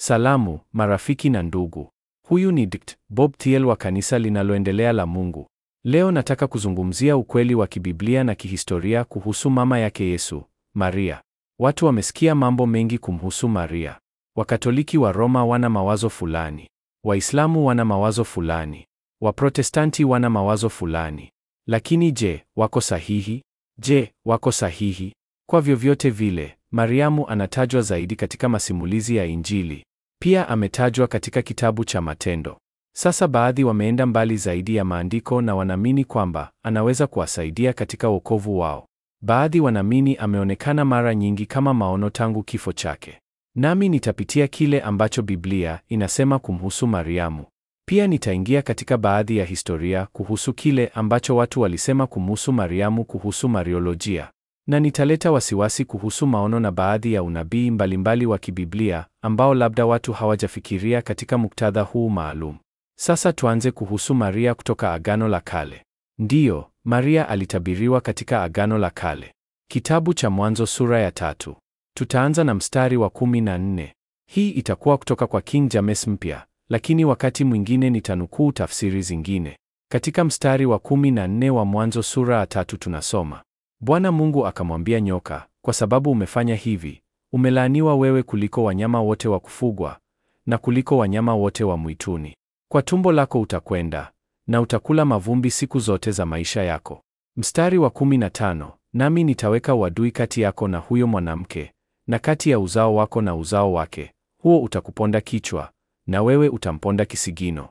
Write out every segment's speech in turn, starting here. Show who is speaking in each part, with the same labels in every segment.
Speaker 1: Salamu, marafiki na ndugu. Huyu ni Dkt. Bob Thiel wa kanisa linaloendelea la Mungu. Leo nataka kuzungumzia ukweli wa kibiblia na kihistoria kuhusu mama yake Yesu, Maria. Watu wamesikia mambo mengi kumhusu Maria. Wakatoliki wa Roma wana mawazo fulani. Waislamu wana mawazo fulani. Waprotestanti wana mawazo fulani. Lakini je, wako sahihi? Je, wako sahihi? Kwa vyovyote vile, Mariamu anatajwa zaidi katika masimulizi ya Injili. Pia ametajwa katika kitabu cha Matendo. Sasa baadhi wameenda mbali zaidi ya maandiko na wanaamini kwamba anaweza kuwasaidia katika wokovu wao. Baadhi wanaamini ameonekana mara nyingi kama maono tangu kifo chake. Nami nitapitia kile ambacho Biblia inasema kumhusu Mariamu. Pia nitaingia katika baadhi ya historia kuhusu kile ambacho watu walisema kumhusu Mariamu kuhusu Mariolojia. Na nitaleta wasiwasi kuhusu maono na baadhi ya unabii mbalimbali wa kibiblia ambao labda watu hawajafikiria katika muktadha huu maalum. Sasa tuanze kuhusu Maria kutoka Agano la Kale. Ndiyo, Maria alitabiriwa katika Agano la Kale. Kitabu cha Mwanzo sura ya tatu. Tutaanza na mstari wa kumi na nne. Hii itakuwa kutoka kwa King James Mpya, lakini wakati mwingine nitanukuu tafsiri zingine. Katika mstari wa kumi na nne wa Mwanzo sura ya tatu tunasoma, Bwana Mungu akamwambia nyoka, kwa sababu umefanya hivi, umelaaniwa wewe kuliko wanyama wote wa kufugwa na kuliko wanyama wote wa mwituni. Kwa tumbo lako utakwenda na utakula mavumbi siku zote za maisha yako. Mstari wa kumi na tano, nami nitaweka uadui kati yako na huyo mwanamke na kati ya uzao wako na uzao wake, huo utakuponda kichwa na wewe utamponda kisigino.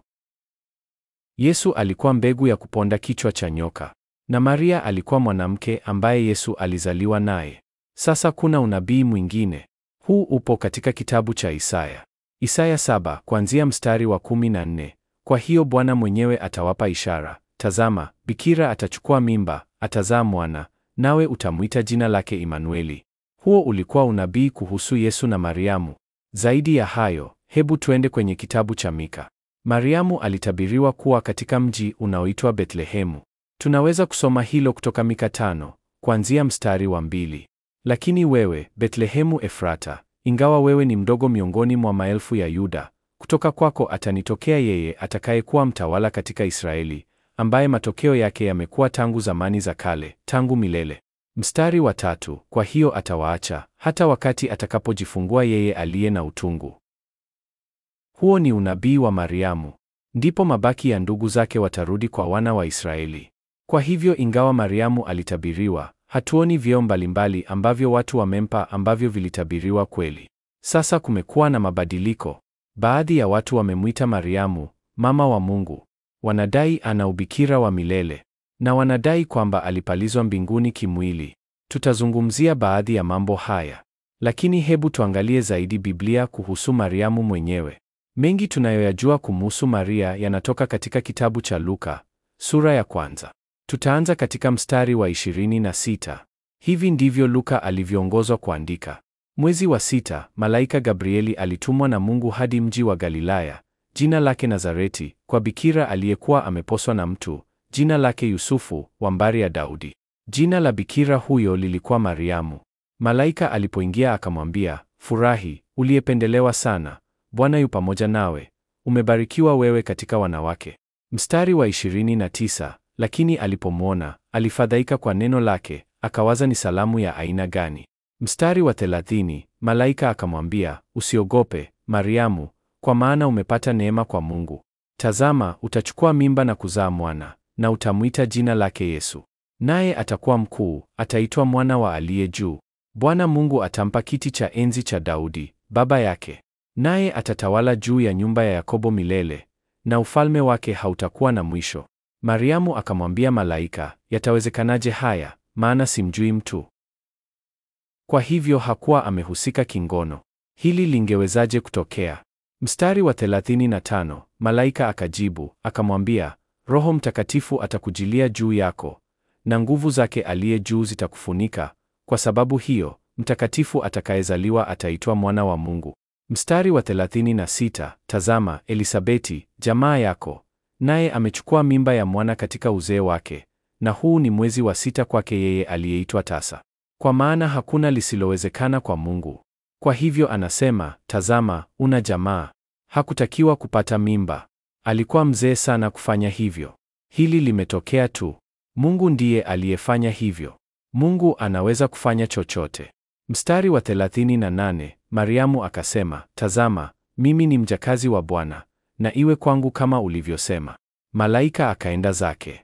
Speaker 1: Yesu alikuwa mbegu ya kuponda kichwa cha nyoka na Maria alikuwa mwanamke ambaye Yesu alizaliwa naye. Sasa kuna unabii mwingine. Huu upo katika kitabu cha Isaya. Isaya saba kuanzia mstari wa kumi na nne. Kwa hiyo Bwana mwenyewe atawapa ishara, tazama, bikira atachukua mimba, atazaa mwana, nawe utamwita jina lake Imanueli. Huo ulikuwa unabii kuhusu Yesu na Mariamu. Zaidi ya hayo, hebu tuende kwenye kitabu cha Mika. Mariamu alitabiriwa kuwa katika mji unaoitwa Betlehemu. Tunaweza kusoma hilo kutoka Mika tano kuanzia mstari wa mbili. Lakini wewe Betlehemu Efrata, ingawa wewe ni mdogo miongoni mwa maelfu ya Yuda, kutoka kwako atanitokea yeye atakayekuwa mtawala katika Israeli, ambaye matokeo yake yamekuwa tangu zamani za kale, tangu milele. Mstari wa tatu, kwa hiyo atawaacha hata wakati atakapojifungua yeye aliye na utungu. Huo ni unabii wa Mariamu. Ndipo mabaki ya ndugu zake watarudi kwa wana wa Israeli. Kwa hivyo ingawa Mariamu alitabiriwa, hatuoni vyeo mbalimbali ambavyo watu wamempa ambavyo vilitabiriwa kweli. Sasa kumekuwa na mabadiliko. Baadhi ya watu wamemwita Mariamu mama wa Mungu. Wanadai ana ubikira wa milele na wanadai kwamba alipalizwa mbinguni kimwili. Tutazungumzia baadhi ya mambo haya, lakini hebu tuangalie zaidi Biblia kuhusu Mariamu mwenyewe. Mengi tunayoyajua kumhusu Maria yanatoka katika kitabu cha Luka sura ya kwanza. Tutaanza katika mstari wa 26. Hivi ndivyo Luka alivyoongozwa kuandika. Mwezi wa sita, malaika Gabrieli alitumwa na Mungu hadi mji wa Galilaya, jina lake Nazareti, kwa bikira aliyekuwa ameposwa na mtu, jina lake Yusufu, wa mbari ya Daudi. Jina la bikira huyo lilikuwa Mariamu. Malaika alipoingia akamwambia, Furahi, uliyependelewa sana, Bwana yu pamoja nawe, umebarikiwa wewe katika wanawake. Mstari wa 29, lakini alipomwona, alifadhaika kwa neno lake, akawaza ni salamu ya aina gani. Mstari wa 30, malaika akamwambia, usiogope Mariamu, kwa maana umepata neema kwa Mungu. Tazama, utachukua mimba na kuzaa mwana, na utamwita jina lake Yesu. Naye atakuwa mkuu, ataitwa mwana wa aliye juu. Bwana Mungu atampa kiti cha enzi cha Daudi baba yake, naye atatawala juu ya nyumba ya Yakobo milele, na ufalme wake hautakuwa na mwisho. Mariamu akamwambia malaika, yatawezekanaje haya, maana simjui mtu? Kwa hivyo hakuwa amehusika kingono. Hili lingewezaje kutokea? Mstari wa 35, malaika akajibu akamwambia, Roho Mtakatifu atakujilia juu yako, na nguvu zake aliye juu zitakufunika. Kwa sababu hiyo, mtakatifu atakayezaliwa ataitwa mwana wa Mungu. Mstari wa 36, tazama, Elisabeti jamaa yako, naye amechukua mimba ya mwana katika uzee wake, na huu ni mwezi wa sita kwake yeye aliyeitwa tasa. Kwa maana hakuna lisilowezekana kwa Mungu. Kwa hivyo anasema, tazama, una jamaa. Hakutakiwa kupata mimba. Alikuwa mzee sana kufanya hivyo. Hili limetokea tu. Mungu ndiye aliyefanya hivyo. Mungu anaweza kufanya chochote. Mstari wa 38, Mariamu akasema, tazama, mimi ni mjakazi wa Bwana, na iwe kwangu kama ulivyosema. Malaika akaenda zake.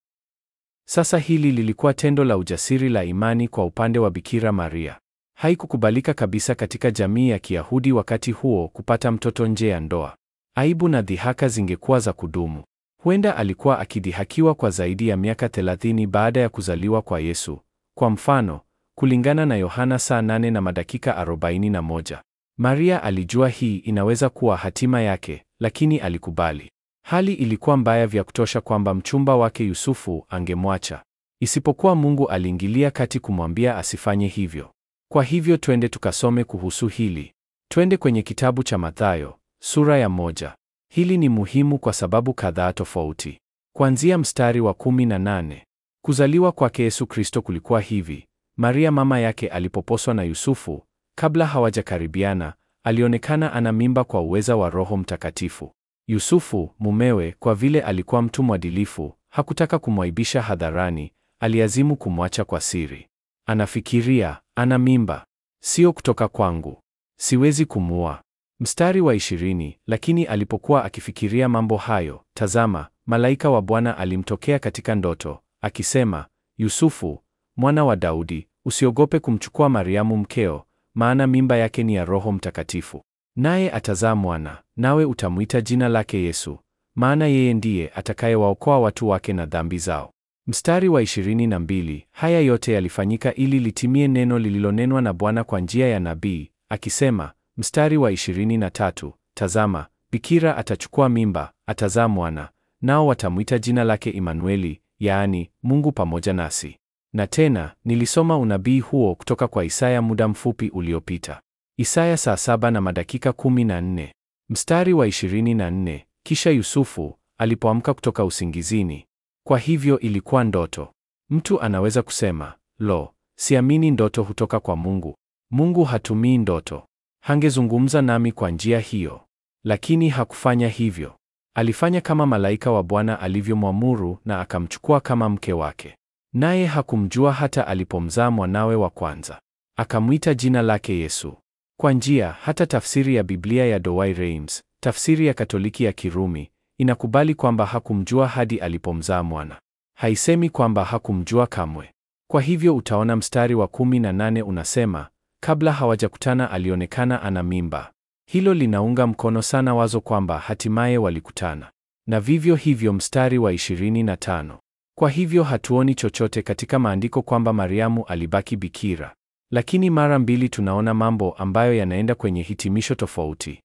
Speaker 1: Sasa hili lilikuwa tendo la ujasiri la imani kwa upande wa Bikira Maria. Haikukubalika kabisa katika jamii ya Kiyahudi wakati huo kupata mtoto nje ya ndoa. Aibu na dhihaka zingekuwa za kudumu. Huenda alikuwa akidhihakiwa kwa zaidi ya miaka 30 baada ya kuzaliwa kwa Yesu. Kwa mfano, kulingana na Yohana saa 8 na madakika 41. Maria alijua hii inaweza kuwa hatima yake, lakini alikubali. Hali ilikuwa mbaya vya kutosha kwamba mchumba wake Yusufu angemwacha. Isipokuwa Mungu aliingilia kati kumwambia asifanye hivyo. Kwa hivyo twende tukasome kuhusu hili. Twende kwenye kitabu cha Mathayo, sura ya moja. Hili ni muhimu kwa sababu kadhaa tofauti. Kuanzia mstari wa 18. Kuzaliwa kwake Yesu Kristo kulikuwa hivi. Maria mama yake alipoposwa na Yusufu, kabla hawajakaribiana, alionekana ana mimba kwa uweza wa Roho Mtakatifu. Yusufu, mumewe, kwa vile alikuwa mtu mwadilifu, hakutaka kumwaibisha hadharani, aliazimu kumwacha kwa siri. Anafikiria, ana mimba, sio kutoka kwangu, siwezi kumua. Mstari wa ishirini, lakini alipokuwa akifikiria mambo hayo, tazama, malaika wa Bwana alimtokea katika ndoto, akisema, Yusufu, mwana wa Daudi, usiogope kumchukua Mariamu mkeo, maana mimba yake ni ya Roho Mtakatifu. Naye atazaa mwana, nawe utamwita jina lake Yesu, maana yeye ndiye atakayewaokoa watu wake na dhambi zao. Mstari wa 22, haya yote yalifanyika ili litimie neno lililonenwa na Bwana kwa njia ya nabii, akisema, mstari wa 23, tazama, bikira atachukua mimba, atazaa mwana, nao watamwita jina lake Imanueli, yaani Mungu pamoja nasi. Na tena nilisoma unabii huo kutoka kwa Isaya muda mfupi uliopita. Isaya saa saba na madakika 14. Mstari wa 24, kisha Yusufu alipoamka kutoka usingizini. Kwa hivyo ilikuwa ndoto. Mtu anaweza kusema, lo, siamini ndoto hutoka kwa Mungu. Mungu hatumii ndoto. Hangezungumza nami kwa njia hiyo. Lakini hakufanya hivyo. Alifanya kama malaika wa Bwana alivyomwamuru na akamchukua kama mke wake. Naye hakumjua hata alipomzaa mwanawe wa kwanza. Akamwita jina lake Yesu. Kwa njia, hata tafsiri ya Biblia ya Douay-Rheims, tafsiri ya Katoliki ya Kirumi, inakubali kwamba hakumjua hadi alipomzaa mwana. Haisemi kwamba hakumjua kamwe. Kwa hivyo utaona mstari wa 18 unasema, kabla hawajakutana alionekana ana mimba. Hilo linaunga mkono sana wazo kwamba hatimaye walikutana. Na vivyo hivyo mstari wa 25. Kwa hivyo hatuoni chochote katika maandiko kwamba Mariamu alibaki bikira. Lakini mara mbili tunaona mambo ambayo yanaenda kwenye hitimisho tofauti.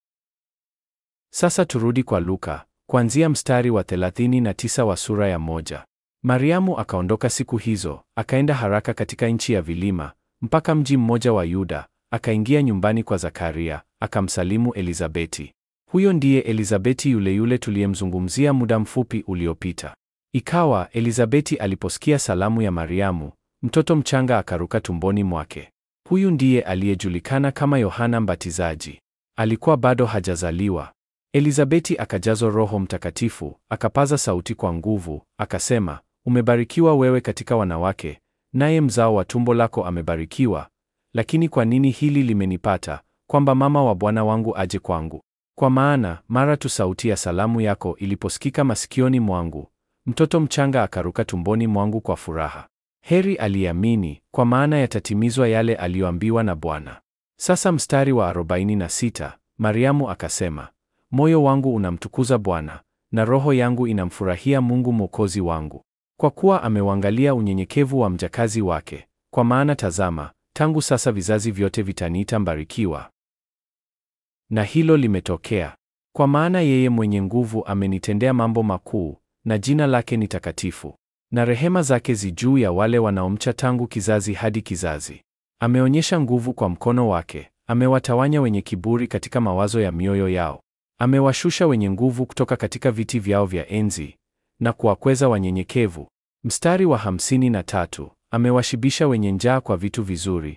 Speaker 1: Sasa turudi kwa Luka, kuanzia mstari wa 39 wa sura ya moja. Mariamu akaondoka siku hizo, akaenda haraka katika nchi ya vilima, mpaka mji mmoja wa Yuda, akaingia nyumbani kwa Zakaria, akamsalimu Elizabeti. Huyo ndiye Elizabeti yule yule tuliyemzungumzia muda mfupi uliopita. Ikawa Elizabeti aliposikia salamu ya Mariamu, mtoto mchanga akaruka tumboni mwake. Huyu ndiye aliyejulikana kama Yohana Mbatizaji. Alikuwa bado hajazaliwa. Elizabeti akajazwa Roho Mtakatifu, akapaza sauti kwa nguvu, akasema, umebarikiwa wewe katika wanawake, naye mzao wa tumbo lako amebarikiwa. Lakini kwa nini hili limenipata, kwamba mama wa Bwana wangu aje kwangu? Kwa maana mara tu sauti ya salamu yako iliposikika masikioni mwangu, mtoto mchanga akaruka tumboni mwangu kwa furaha. Heri aliamini, kwa maana yatatimizwa yale aliyoambiwa na Bwana. Sasa mstari wa 46, Mariamu akasema, moyo wangu unamtukuza Bwana, na roho yangu inamfurahia Mungu Mwokozi wangu, kwa kuwa ameuangalia unyenyekevu wa mjakazi wake. Kwa maana tazama, tangu sasa vizazi vyote vitaniita mbarikiwa. Na hilo limetokea, kwa maana yeye mwenye nguvu amenitendea mambo makuu, na jina lake ni takatifu na rehema zake zi juu ya wale wanaomcha tangu kizazi hadi kizazi. Ameonyesha nguvu kwa mkono wake, amewatawanya wenye kiburi katika mawazo ya mioyo yao. Amewashusha wenye nguvu kutoka katika viti vyao vya enzi na kuwakweza wanyenyekevu. Mstari wa hamsini na tatu, amewashibisha wenye njaa kwa vitu vizuri,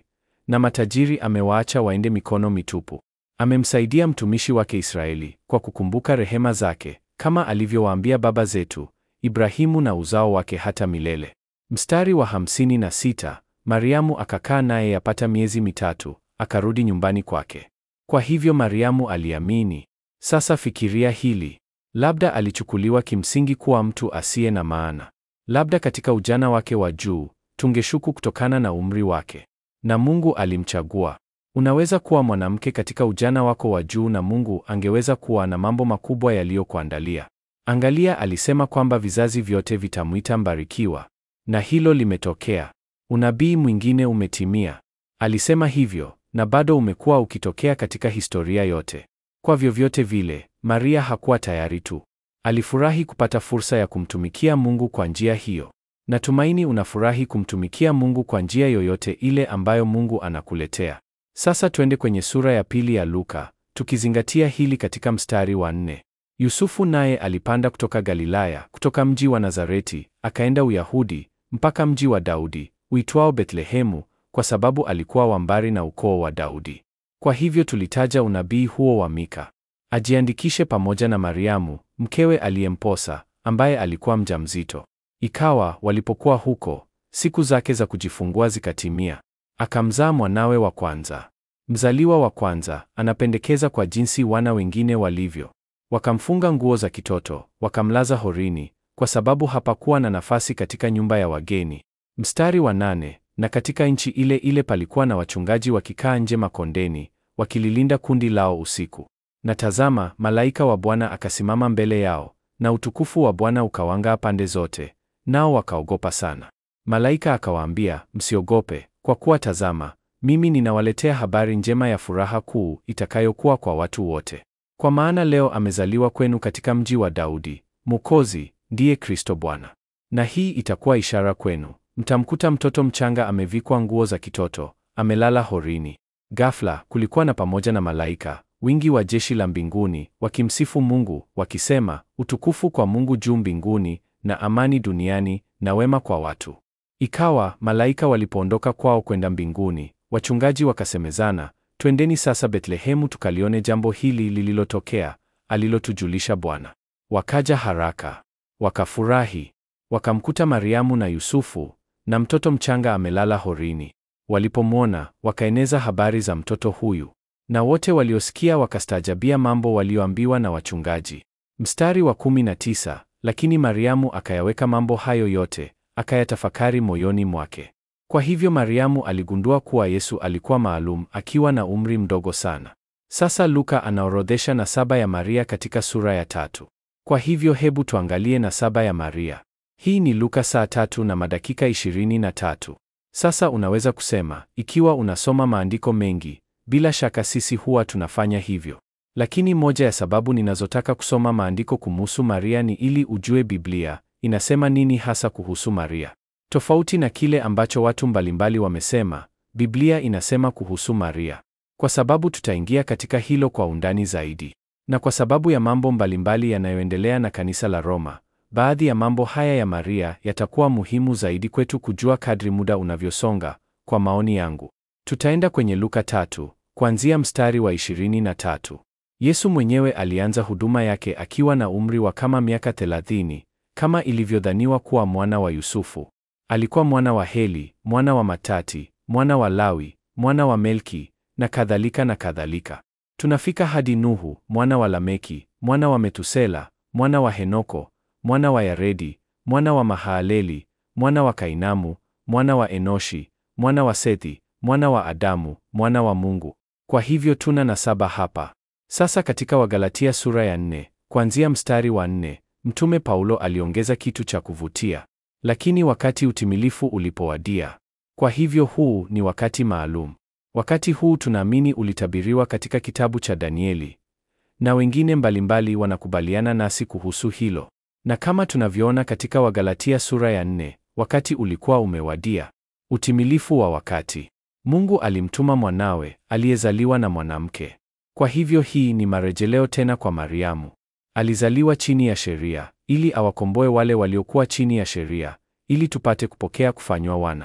Speaker 1: na matajiri amewaacha waende mikono mitupu. Amemsaidia mtumishi wake Israeli kwa kukumbuka rehema zake, kama alivyowaambia baba zetu Ibrahimu na uzao wake hata milele. Mstari wa hamsini na sita, Mariamu akakaa naye yapata miezi mitatu, akarudi nyumbani kwake. Kwa hivyo Mariamu aliamini. Sasa fikiria hili. Labda alichukuliwa kimsingi kuwa mtu asiye na maana. Labda katika ujana wake wa juu, tungeshuku kutokana na umri wake. Na Mungu alimchagua. Unaweza kuwa mwanamke katika ujana wako wa juu na Mungu angeweza kuwa na mambo makubwa yaliyokuandalia. Angalia, alisema kwamba vizazi vyote vitamwita mbarikiwa. Na hilo limetokea. Unabii mwingine umetimia. Alisema hivyo na bado umekuwa ukitokea katika historia yote. Kwa vyovyote vile, Maria hakuwa tayari tu. Alifurahi kupata fursa ya kumtumikia Mungu kwa njia hiyo. Natumaini unafurahi kumtumikia Mungu kwa njia yoyote ile ambayo Mungu anakuletea. Sasa twende kwenye sura ya pili ya Luka, tukizingatia hili katika mstari wa nne. Yusufu naye alipanda kutoka Galilaya, kutoka mji wa Nazareti, akaenda Uyahudi, mpaka mji wa Daudi, uitwao Bethlehemu, kwa sababu alikuwa wa mbari na ukoo wa Daudi. Kwa hivyo tulitaja unabii huo wa Mika. Ajiandikishe pamoja na Mariamu, mkewe aliyemposa, ambaye alikuwa mjamzito. Ikawa walipokuwa huko, siku zake za kujifungua zikatimia. Akamzaa mwanawe wa kwanza. Mzaliwa wa kwanza anapendekeza kwa jinsi wana wengine walivyo. Wakamfunga nguo za kitoto, wakamlaza horini, kwa sababu hapakuwa na nafasi katika nyumba ya wageni. Mstari wa nane, na katika nchi ile ile palikuwa na wachungaji wakikaa nje makondeni, wakililinda kundi lao usiku. Na tazama, malaika wa Bwana akasimama mbele yao, na utukufu wa Bwana ukawang'aa pande zote, nao wakaogopa sana. Malaika akawaambia, msiogope, kwa kuwa tazama, mimi ninawaletea habari njema ya furaha kuu itakayokuwa kwa watu wote. Kwa maana leo amezaliwa kwenu katika mji wa Daudi Mwokozi, ndiye Kristo Bwana. Na hii itakuwa ishara kwenu, mtamkuta mtoto mchanga amevikwa nguo za kitoto, amelala horini. Ghafla kulikuwa na pamoja na malaika wingi wa jeshi la mbinguni wakimsifu Mungu wakisema, utukufu kwa Mungu juu mbinguni na amani duniani na wema kwa watu. Ikawa malaika walipoondoka kwao kwenda mbinguni, wachungaji wakasemezana, twendeni sasa Bethlehemu tukalione jambo hili lililotokea, alilotujulisha Bwana. Wakaja haraka, wakafurahi, wakamkuta Mariamu na Yusufu na mtoto mchanga amelala horini. Walipomwona, wakaeneza habari za mtoto huyu, na wote waliosikia wakastaajabia mambo walioambiwa na wachungaji. Mstari wa kumi na tisa, lakini Mariamu akayaweka mambo hayo yote, akayatafakari moyoni mwake. Kwa hivyo Mariamu aligundua kuwa Yesu alikuwa maalum akiwa na umri mdogo sana. Sasa Luka anaorodhesha nasaba ya Maria katika sura ya tatu. Kwa hivyo hebu tuangalie nasaba ya Maria. Hii ni Luka saa tatu na madakika ishirini na tatu. Sasa unaweza kusema, ikiwa unasoma maandiko mengi, bila shaka sisi huwa tunafanya hivyo. Lakini moja ya sababu ninazotaka kusoma maandiko kumuhusu Maria ni ili ujue Biblia inasema nini hasa kuhusu Maria. Tofauti na kile ambacho watu mbalimbali wamesema, Biblia inasema kuhusu Maria. Kwa sababu tutaingia katika hilo kwa undani zaidi. Na kwa sababu ya mambo mbalimbali yanayoendelea na kanisa la Roma, baadhi ya mambo haya ya Maria yatakuwa muhimu zaidi kwetu kujua kadri muda unavyosonga, kwa maoni yangu. Tutaenda kwenye Luka tatu, kuanzia mstari wa 23. Yesu mwenyewe alianza huduma yake akiwa na umri wa kama miaka 30, kama ilivyodhaniwa kuwa mwana wa Yusufu. Alikuwa mwana wa Heli, mwana wa Matati, mwana wa Lawi, mwana wa Melki na kadhalika na kadhalika. Tunafika hadi Nuhu, mwana wa Lameki, mwana wa Metusela, mwana wa Henoko, mwana wa Yaredi, mwana wa Mahalaleli, mwana wa Kainamu, mwana wa Enoshi, mwana wa Sethi, mwana wa Adamu, mwana wa Mungu. Kwa hivyo tuna nasaba hapa. Sasa katika Wagalatia sura ya nne, kuanzia mstari wa nne, Mtume Paulo aliongeza kitu cha kuvutia. Lakini wakati utimilifu ulipowadia. Kwa hivyo huu ni wakati maalum. Wakati huu tunaamini ulitabiriwa katika kitabu cha Danieli. Na wengine mbalimbali wanakubaliana nasi kuhusu hilo. Na kama tunavyoona katika Wagalatia sura ya nne, wakati ulikuwa umewadia. Utimilifu wa wakati. Mungu alimtuma mwanawe aliyezaliwa na mwanamke. Kwa hivyo hii ni marejeleo tena kwa Mariamu. Alizaliwa chini ya sheria ili awakomboe wale waliokuwa chini ya sheria ili tupate kupokea kufanywa wana.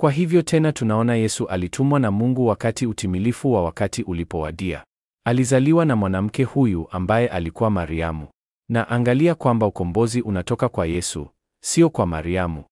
Speaker 1: Kwa hivyo tena tunaona Yesu alitumwa na Mungu wakati utimilifu wa wakati ulipowadia. Alizaliwa na mwanamke huyu ambaye alikuwa Mariamu. Na angalia kwamba ukombozi unatoka kwa Yesu, sio kwa Mariamu.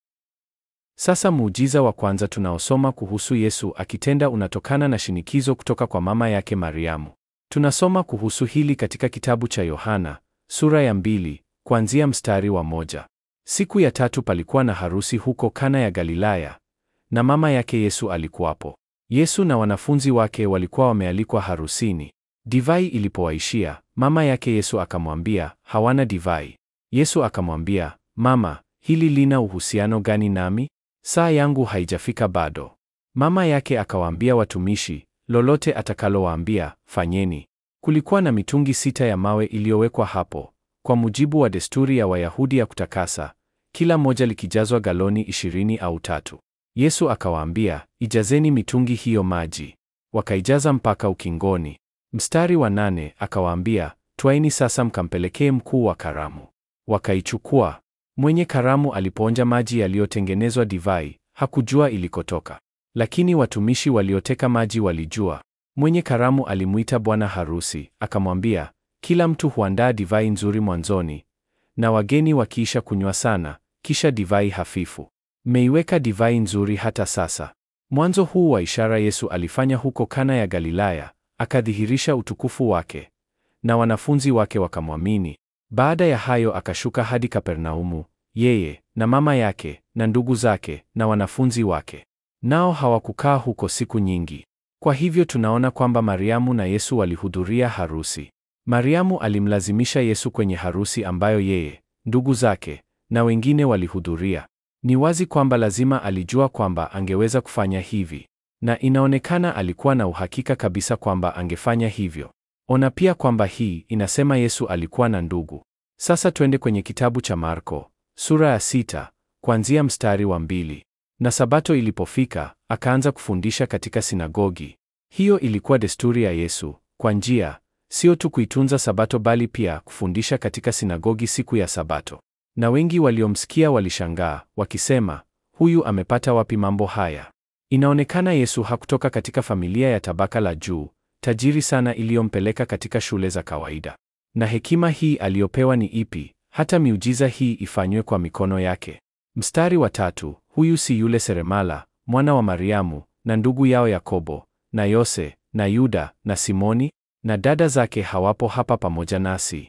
Speaker 1: Sasa muujiza wa kwanza tunaosoma kuhusu Yesu akitenda unatokana na shinikizo kutoka kwa mama yake Mariamu. Tunasoma kuhusu hili katika kitabu cha Yohana sura ya mbili kuanzia mstari wa moja. Siku ya tatu palikuwa na harusi huko Kana ya Galilaya, na mama yake Yesu alikuwapo. Yesu na wanafunzi wake walikuwa wamealikwa harusini. Divai ilipowaishia, mama yake Yesu akamwambia, hawana divai. Yesu akamwambia, Mama, hili lina uhusiano gani nami? Saa yangu haijafika bado. Mama yake akawaambia watumishi, lolote atakalowaambia, fanyeni. Kulikuwa na mitungi sita ya mawe iliyowekwa hapo, kwa mujibu wa desturi ya Wayahudi ya kutakasa, kila moja likijazwa galoni ishirini au tatu. Yesu akawaambia, ijazeni mitungi hiyo maji. Wakaijaza mpaka ukingoni. Mstari wa nane akawaambia, twaini sasa mkampelekee mkuu wa karamu. Wakaichukua. Mwenye karamu alipoonja maji yaliyotengenezwa divai, hakujua ilikotoka. Lakini watumishi walioteka maji walijua. Mwenye karamu alimwita bwana harusi, akamwambia, kila mtu huandaa divai nzuri mwanzoni, na wageni wakiisha kunywa sana, kisha divai hafifu. Mmeiweka divai nzuri hata sasa. Mwanzo huu wa ishara Yesu alifanya huko Kana ya Galilaya, akadhihirisha utukufu wake, na wanafunzi wake wakamwamini. Baada ya hayo akashuka hadi Kapernaumu, yeye na mama yake na ndugu zake na wanafunzi wake. Nao hawakukaa huko siku nyingi. Kwa hivyo tunaona kwamba Mariamu na Yesu walihudhuria harusi. Mariamu alimlazimisha Yesu kwenye harusi ambayo yeye, ndugu zake na wengine walihudhuria. Ni wazi kwamba lazima alijua kwamba angeweza kufanya hivi, na inaonekana alikuwa na uhakika kabisa kwamba angefanya hivyo. Ona pia kwamba hii inasema Yesu alikuwa na ndugu. Sasa twende kwenye kitabu cha Marko sura ya sita kuanzia mstari wa mbili. Na Sabato ilipofika, akaanza kufundisha katika sinagogi. Hiyo ilikuwa desturi ya Yesu, kwa njia sio tu kuitunza Sabato bali pia kufundisha katika sinagogi siku ya Sabato. Na wengi waliomsikia walishangaa, wakisema, huyu amepata wapi mambo haya? Inaonekana Yesu hakutoka katika familia ya tabaka la juu, tajiri sana iliyompeleka katika shule za kawaida. Na hekima hii aliyopewa ni ipi, hata miujiza hii ifanywe kwa mikono yake? Mstari wa tatu, huyu si yule seremala, mwana wa Mariamu, na ndugu yao Yakobo, na Yose, na Yuda, na Simoni, na dada zake hawapo hapa pamoja nasi?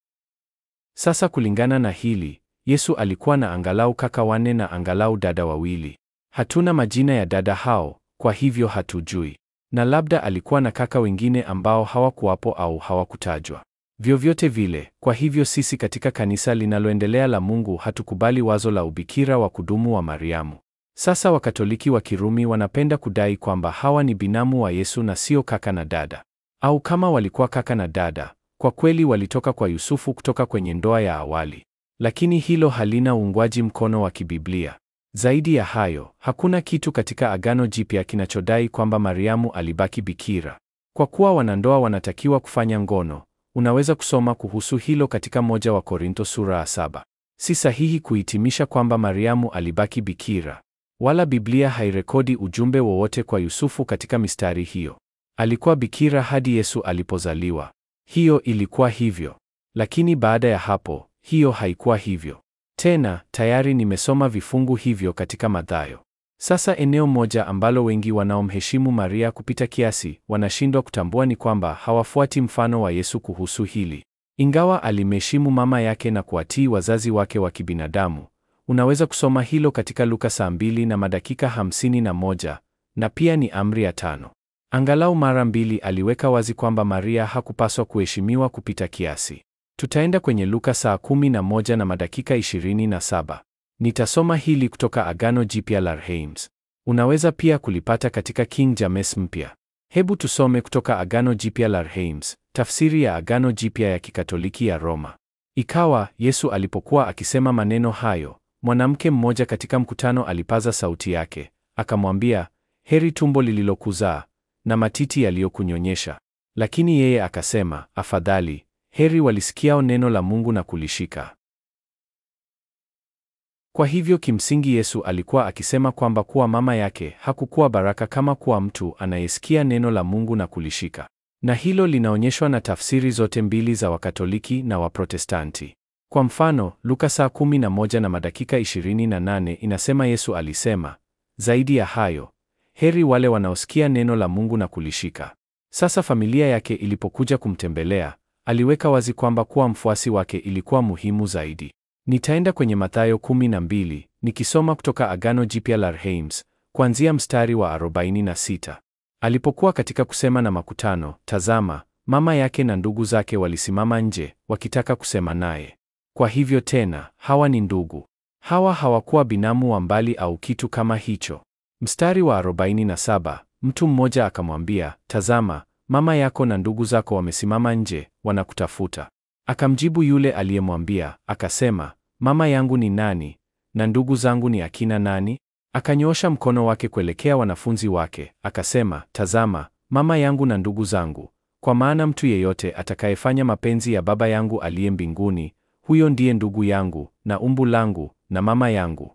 Speaker 1: Sasa kulingana na hili, Yesu alikuwa na angalau kaka wanne na angalau dada wawili. Hatuna majina ya dada hao, kwa hivyo hatujui. Na labda alikuwa na kaka wengine ambao hawakuwapo au hawakutajwa. Vyovyote vile, kwa hivyo sisi katika kanisa linaloendelea la Mungu hatukubali wazo la ubikira wa kudumu wa Mariamu. Sasa Wakatoliki wa Kirumi wanapenda kudai kwamba hawa ni binamu wa Yesu na sio kaka na dada. Au kama walikuwa kaka na dada, kwa kweli walitoka kwa Yusufu kutoka kwenye ndoa ya awali. Lakini hilo halina uungwaji mkono wa kibiblia. Zaidi ya hayo, hakuna kitu katika Agano Jipya kinachodai kwamba Mariamu alibaki bikira. Kwa kuwa wanandoa wanatakiwa kufanya ngono, unaweza kusoma kuhusu hilo katika moja wa Korinto sura ya saba. Si sahihi kuhitimisha kwamba Mariamu alibaki bikira. Wala Biblia hairekodi ujumbe wowote kwa Yusufu katika mistari hiyo. Alikuwa bikira hadi Yesu alipozaliwa. Hiyo ilikuwa hivyo. Lakini baada ya hapo, hiyo haikuwa hivyo. Tena, tayari nimesoma vifungu hivyo katika Mathayo. Sasa eneo moja ambalo wengi wanaomheshimu Maria kupita kiasi wanashindwa kutambua ni kwamba hawafuati mfano wa Yesu kuhusu hili. Ingawa alimheshimu mama yake na kuwatii wazazi wake wa kibinadamu, unaweza kusoma hilo katika Luka saa mbili na madakika hamsini na moja na pia ni amri ya tano. Angalau mara mbili aliweka wazi kwamba Maria hakupaswa kuheshimiwa kupita kiasi. Tutaenda kwenye Luka saa kumi na moja na madakika ishirini na saba. Nitasoma hili kutoka Agano Jipya la Reims. Unaweza pia kulipata katika King James Mpya. Hebu tusome kutoka Agano Jipya la Reims, tafsiri ya Agano Jipya ya Kikatoliki ya Roma. Ikawa Yesu alipokuwa akisema maneno hayo, mwanamke mmoja katika mkutano alipaza sauti yake, akamwambia, heri tumbo lililokuzaa na matiti yaliyokunyonyesha. Lakini yeye akasema, afadhali heri walisikiao neno la Mungu na kulishika. Kwa hivyo kimsingi Yesu alikuwa akisema kwamba kuwa mama yake hakukuwa baraka kama kuwa mtu anayesikia neno la Mungu na kulishika. Na hilo linaonyeshwa na tafsiri zote mbili za Wakatoliki na Waprotestanti. Kwa mfano, Luka saa 11 na madakika 28 inasema Yesu alisema, zaidi ya hayo, heri wale wanaosikia neno la Mungu na kulishika. Sasa familia yake ilipokuja kumtembelea, aliweka wazi kwamba kuwa mfuasi wake ilikuwa muhimu zaidi. Nitaenda kwenye Mathayo 12 nikisoma kutoka Agano Jipya la Reims kuanzia mstari wa 46. Alipokuwa katika kusema na makutano, tazama, mama yake na ndugu zake walisimama nje wakitaka kusema naye. Kwa hivyo tena, hawa ni ndugu. Hawa hawakuwa binamu wa mbali au kitu kama hicho. Mstari wa 47, mtu mmoja akamwambia, tazama, mama yako na ndugu zako wamesimama nje, wanakutafuta. Akamjibu yule aliyemwambia, akasema, mama yangu ni nani na ndugu zangu ni akina nani? Akanyoosha mkono wake kuelekea wanafunzi wake, akasema, tazama, mama yangu na ndugu zangu, kwa maana mtu yeyote atakayefanya mapenzi ya Baba yangu aliye mbinguni, huyo ndiye ndugu yangu na umbu langu na mama yangu.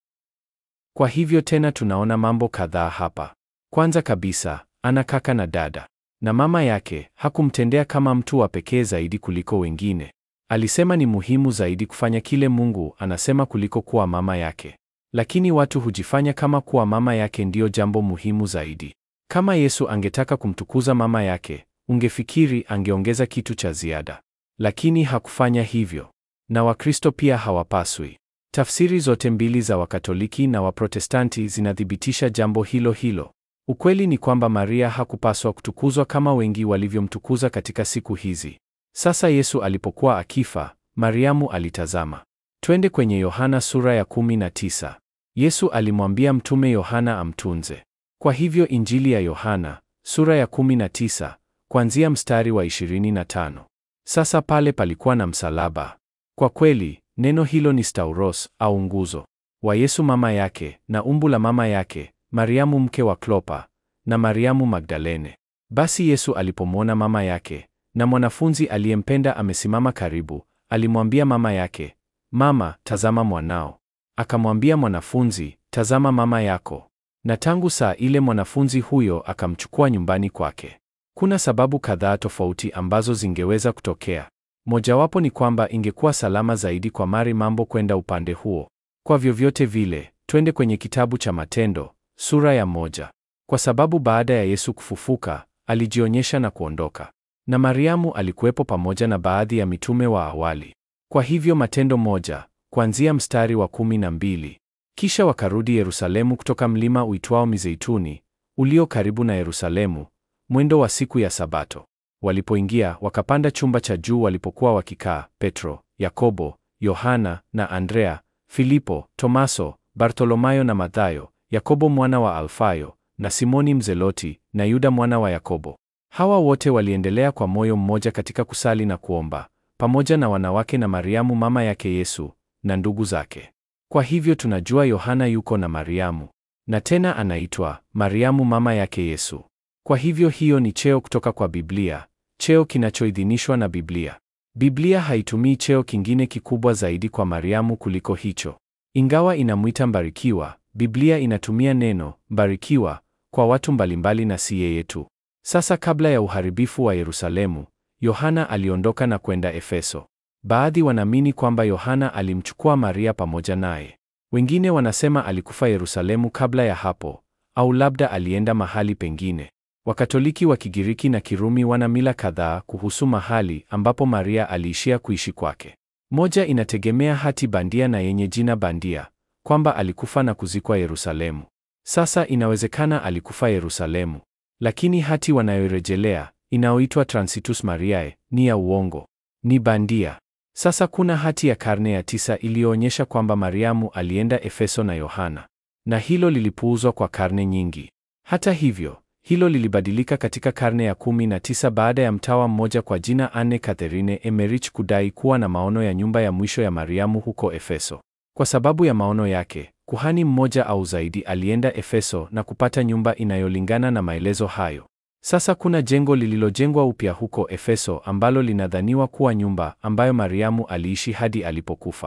Speaker 1: Kwa hivyo tena tunaona mambo kadhaa hapa. Kwanza kabisa, ana kaka na dada, na mama yake hakumtendea kama mtu wa pekee zaidi kuliko wengine. Alisema ni muhimu zaidi kufanya kile Mungu anasema kuliko kuwa mama yake. Lakini watu hujifanya kama kuwa mama yake ndiyo jambo muhimu zaidi. Kama Yesu angetaka kumtukuza mama yake, ungefikiri angeongeza kitu cha ziada. Lakini hakufanya hivyo. Na Wakristo pia hawapaswi. Tafsiri zote mbili za Wakatoliki na Waprotestanti zinathibitisha jambo hilo hilo. Ukweli ni kwamba Maria hakupaswa kutukuzwa kama wengi walivyomtukuza katika siku hizi. Sasa Yesu alipokuwa akifa, Mariamu alitazama. Twende kwenye Yohana sura ya 19. Yesu alimwambia mtume Yohana amtunze. Kwa hivyo Injili ya Yohana sura ya 19 kuanzia mstari wa 25. Sasa pale palikuwa na msalaba. Kwa kweli, neno hilo ni stauros au nguzo wa Yesu mama yake na umbu la mama yake, Mariamu mke wa Klopa na Mariamu Magdalene. Basi Yesu alipomwona mama yake na mwanafunzi aliyempenda amesimama karibu, alimwambia mama yake, Mama, tazama mwanao. Akamwambia mwanafunzi, tazama mama yako. Na tangu saa ile mwanafunzi huyo akamchukua nyumbani kwake. Kuna sababu kadhaa tofauti ambazo zingeweza kutokea. Mojawapo ni kwamba ingekuwa salama zaidi kwa Mari mambo kwenda upande huo. Kwa vyovyote vile, twende kwenye kitabu cha Matendo sura ya moja, kwa sababu baada ya Yesu kufufuka alijionyesha na kuondoka, na Mariamu alikuwepo pamoja na baadhi ya mitume wa awali. Kwa hivyo Matendo moja kuanzia mstari wa kumi na mbili. Kisha wakarudi Yerusalemu kutoka mlima uitwao Mizeituni ulio karibu na Yerusalemu, mwendo wa siku ya Sabato. Walipoingia wakapanda chumba cha juu walipokuwa wakikaa Petro, Yakobo, Yohana na Andrea, Filipo, Tomaso, Bartolomayo na Mathayo, Yakobo mwana wa Alfayo na Simoni Mzeloti na Yuda mwana wa Yakobo. Hawa wote waliendelea kwa moyo mmoja katika kusali na kuomba, pamoja na wanawake na Mariamu mama yake Yesu na ndugu zake. Kwa hivyo tunajua Yohana yuko na Mariamu, na tena anaitwa Mariamu mama yake Yesu. Kwa hivyo hiyo ni cheo kutoka kwa Biblia, cheo kinachoidhinishwa na Biblia. Biblia haitumii cheo kingine kikubwa zaidi kwa Mariamu kuliko hicho. Ingawa inamwita mbarikiwa, Biblia inatumia neno mbarikiwa kwa watu mbalimbali na si yeye tu. Sasa kabla ya uharibifu wa Yerusalemu, Yohana aliondoka na kwenda Efeso. Baadhi wanaamini kwamba Yohana alimchukua Maria pamoja naye. Wengine wanasema alikufa Yerusalemu kabla ya hapo, au labda alienda mahali pengine. Wakatoliki wa Kigiriki na Kirumi wana mila kadhaa kuhusu mahali ambapo Maria aliishia kuishi kwake. Moja inategemea hati bandia na yenye jina bandia kwamba alikufa na kuzikwa Yerusalemu. Sasa inawezekana alikufa Yerusalemu, lakini hati wanayorejelea inayoitwa Transitus Mariae ni ya uongo, ni bandia. Sasa kuna hati ya karne ya tisa iliyoonyesha kwamba Mariamu alienda Efeso na Yohana, na hilo lilipuuzwa kwa karne nyingi. Hata hivyo, hilo lilibadilika katika karne ya kumi na tisa baada ya mtawa mmoja kwa jina Anne Catherine Emmerich kudai kuwa na maono ya nyumba ya mwisho ya Mariamu huko Efeso. Kwa sababu ya maono yake, kuhani mmoja au zaidi alienda Efeso na kupata nyumba inayolingana na maelezo hayo. Sasa kuna jengo lililojengwa upya huko Efeso ambalo linadhaniwa kuwa nyumba ambayo Mariamu aliishi hadi alipokufa.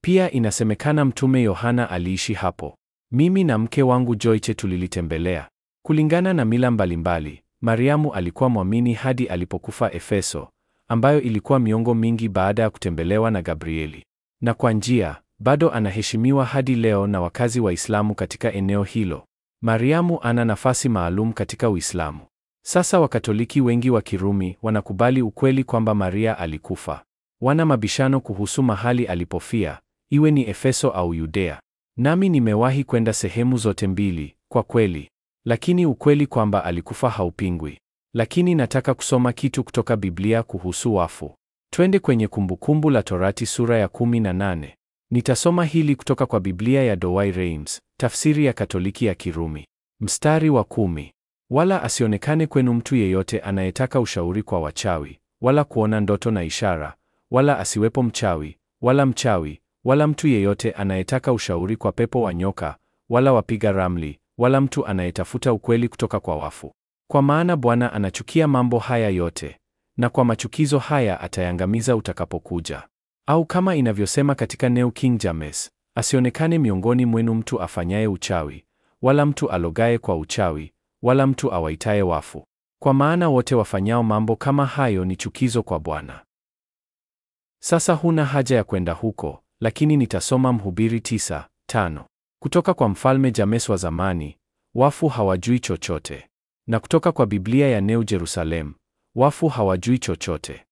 Speaker 1: Pia inasemekana Mtume Yohana aliishi hapo. Mimi na mke wangu Joyce tulilitembelea. Kulingana na mila mbalimbali, Mariamu alikuwa mwamini hadi alipokufa Efeso, ambayo ilikuwa miongo mingi baada ya kutembelewa na Gabrieli. Na kwa njia, bado anaheshimiwa hadi leo na wakazi Waislamu katika eneo hilo. Mariamu ana nafasi maalum katika Uislamu. Sasa Wakatoliki wengi wa Kirumi wanakubali ukweli kwamba Maria alikufa. Wana mabishano kuhusu mahali alipofia, iwe ni Efeso au Yudea. Nami nimewahi kwenda sehemu zote mbili, kwa kweli. Lakini ukweli kwamba alikufa haupingwi. Lakini nataka kusoma kitu kutoka Biblia kuhusu wafu. Twende kwenye Kumbukumbu la Torati sura ya 18. Nitasoma hili kutoka kwa Biblia ya Douay-Rheims, tafsiri ya Katoliki ya Kirumi. Mstari wa kumi. Wala asionekane kwenu mtu yeyote anayetaka ushauri kwa wachawi, wala kuona ndoto na ishara, wala asiwepo mchawi, wala mchawi, wala mtu yeyote anayetaka ushauri kwa pepo wa nyoka, wala wapiga ramli, wala mtu anayetafuta ukweli kutoka kwa wafu. Kwa maana Bwana anachukia mambo haya yote, na kwa machukizo haya atayangamiza utakapokuja. Au kama inavyosema katika New King James, asionekane miongoni mwenu mtu afanyaye uchawi, wala mtu alogaye kwa uchawi, wala mtu awaitaye wafu. Kwa maana wote wafanyao mambo kama hayo ni chukizo kwa Bwana. Sasa huna haja ya kwenda huko, lakini nitasoma Mhubiri tisa tano kutoka kwa Mfalme James wa zamani, wafu hawajui chochote, na kutoka kwa Biblia ya New Jerusalem, wafu hawajui chochote.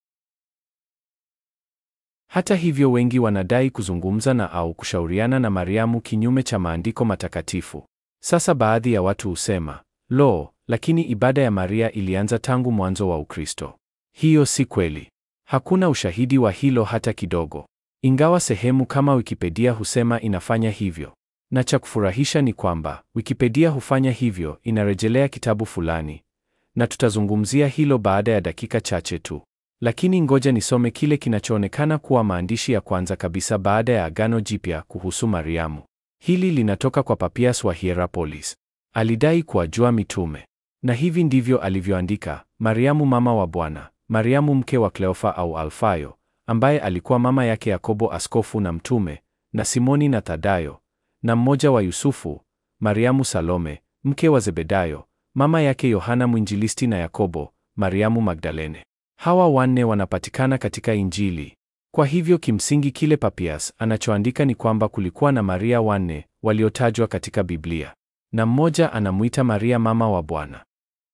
Speaker 1: Hata hivyo, wengi wanadai kuzungumza na au kushauriana na Mariamu kinyume cha maandiko matakatifu. Sasa baadhi ya watu husema, lo, lakini ibada ya Maria ilianza tangu mwanzo wa Ukristo. Hiyo si kweli. Hakuna ushahidi wa hilo hata kidogo, ingawa sehemu kama Wikipedia husema inafanya hivyo. Na cha kufurahisha ni kwamba Wikipedia hufanya hivyo, inarejelea kitabu fulani, na tutazungumzia hilo baada ya dakika chache tu. Lakini ngoja nisome kile kinachoonekana kuwa maandishi ya kwanza kabisa baada ya Agano Jipya kuhusu Mariamu. Hili linatoka kwa Papias wa Hierapolis. Alidai kuwajua mitume, na hivi ndivyo alivyoandika: Mariamu mama wa Bwana, Mariamu mke wa Kleofa au Alfayo, ambaye alikuwa mama yake Yakobo askofu na mtume, na Simoni na Thadayo, na mmoja wa Yusufu, Mariamu Salome, mke wa Zebedayo, mama yake Yohana mwinjilisti na Yakobo, Mariamu Magdalene. Hawa wanne wanapatikana katika Injili. Kwa hivyo kimsingi kile Papias anachoandika ni kwamba kulikuwa na Maria wanne waliotajwa katika Biblia, na mmoja anamwita Maria mama wa Bwana.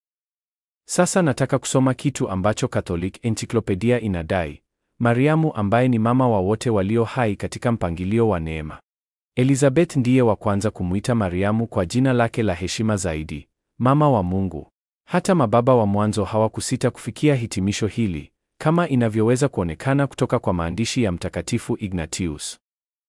Speaker 1: Sasa nataka kusoma kitu ambacho Catholic Encyclopedia inadai: Mariamu ambaye ni mama wa wote walio hai katika mpangilio wa neema. Elizabeth ndiye wa kwanza kumwita Mariamu kwa jina lake la heshima zaidi, mama wa Mungu. Hata mababa wa mwanzo hawakusita kufikia hitimisho hili, kama inavyoweza kuonekana kutoka kwa maandishi ya Mtakatifu Ignatius.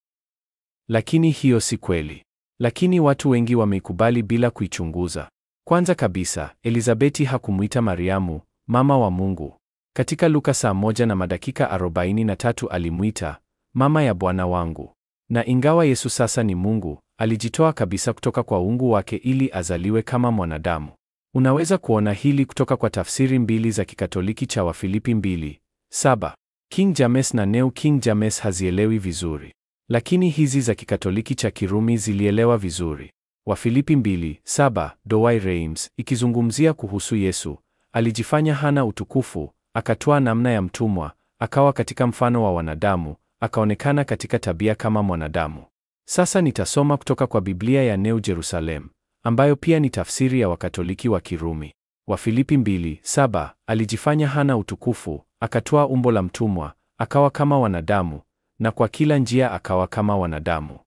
Speaker 1: Lakini hiyo si kweli. Lakini watu wengi wameikubali bila kuichunguza. Kwanza kabisa, Elizabeti hakumwita Mariamu mama wa Mungu. Katika Luka saa moja na madakika 43 alimwita mama ya Bwana wangu. Na ingawa Yesu sasa ni Mungu, alijitoa kabisa kutoka kwa uungu wake ili azaliwe kama mwanadamu. Unaweza kuona hili kutoka kwa tafsiri mbili za Kikatoliki cha Wafilipi 2:7. King James na New King James hazielewi vizuri, lakini hizi za Kikatoliki cha Kirumi zilielewa vizuri. Wafilipi 2:7, Douay-Rheims ikizungumzia kuhusu Yesu, alijifanya hana utukufu, akatwaa namna ya mtumwa, akawa katika mfano wa wanadamu, akaonekana katika tabia kama mwanadamu. Sasa nitasoma kutoka kwa Biblia ya New Jerusalem ambayo pia ni tafsiri ya Wakatoliki wa Kirumi. Wafilipi 2:7, alijifanya hana utukufu, akatwaa umbo la mtumwa, akawa kama wanadamu, na kwa kila njia akawa kama wanadamu.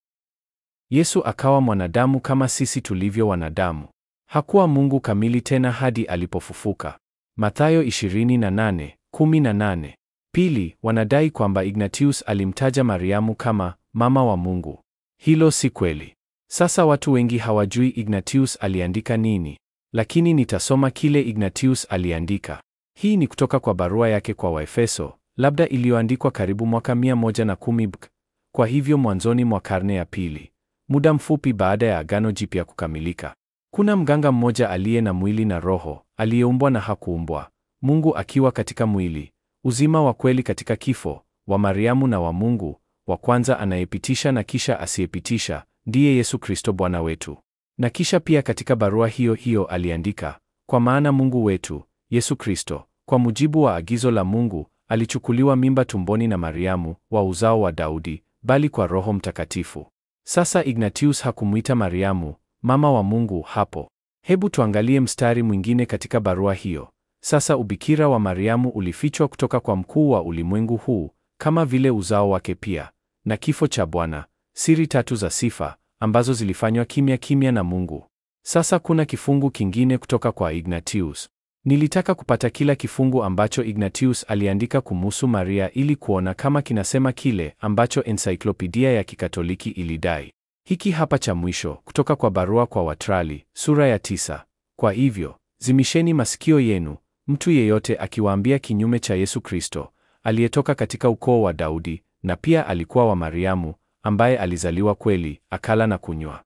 Speaker 1: Yesu akawa mwanadamu kama sisi tulivyo wanadamu. Hakuwa Mungu kamili tena hadi alipofufuka. Mathayo 28:18. Pili, wanadai kwamba Ignatius alimtaja Mariamu kama mama wa Mungu. Hilo si kweli. Sasa watu wengi hawajui Ignatius aliandika nini, lakini nitasoma kile Ignatius aliandika. Hii ni kutoka kwa barua yake kwa Waefeso, labda iliyoandikwa karibu mwaka 110 BK, kwa hivyo mwanzoni mwa karne ya pili, muda mfupi baada ya Agano Jipya kukamilika. Kuna mganga mmoja aliye na mwili na roho, aliyeumbwa na hakuumbwa, Mungu akiwa katika mwili, uzima wa kweli katika kifo, wa Mariamu na wa Mungu, wa kwanza anayepitisha na kisha asiyepitisha, ndiye Yesu Kristo Bwana wetu. Na kisha pia katika barua hiyo hiyo aliandika, kwa maana Mungu wetu Yesu Kristo, kwa mujibu wa agizo la Mungu, alichukuliwa mimba tumboni na Mariamu wa uzao wa Daudi, bali kwa Roho Mtakatifu. Sasa Ignatius hakumwita Mariamu mama wa Mungu hapo. Hebu tuangalie mstari mwingine katika barua hiyo. Sasa ubikira wa Mariamu ulifichwa kutoka kwa mkuu wa ulimwengu huu, kama vile uzao wake pia, na kifo cha Bwana, siri tatu za sifa ambazo zilifanywa kimya kimya na Mungu. Sasa kuna kifungu kingine kutoka kwa Ignatius. Nilitaka kupata kila kifungu ambacho Ignatius aliandika kumuhusu Maria ili kuona kama kinasema kile ambacho encyclopedia ya Kikatoliki ilidai. Hiki hapa cha mwisho kutoka kwa barua kwa Watrali sura ya tisa. Kwa hivyo zimisheni masikio yenu, mtu yeyote akiwaambia kinyume cha Yesu Kristo aliyetoka katika ukoo wa Daudi na pia alikuwa wa Mariamu ambaye alizaliwa kweli, akala na kunywa.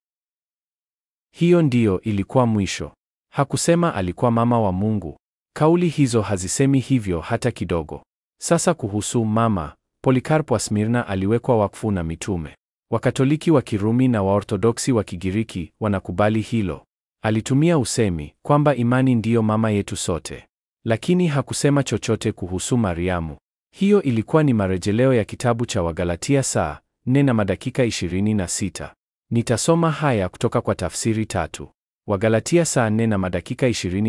Speaker 1: Hiyo ndiyo ilikuwa mwisho. Hakusema alikuwa mama wa Mungu. Kauli hizo hazisemi hivyo hata kidogo. Sasa kuhusu mama, Polikarpo wa Smirna aliwekwa wakfu na mitume. Wakatoliki wa Kirumi na Waorthodoksi wa Kigiriki wanakubali hilo. Alitumia usemi kwamba imani ndiyo mama yetu sote, lakini hakusema chochote kuhusu Mariamu. Hiyo ilikuwa ni marejeleo ya kitabu cha Wagalatia saa 4 na madakika 26. Nitasoma haya kutoka kwa tafsiri tatu. Wagalatia saa 4 na madakika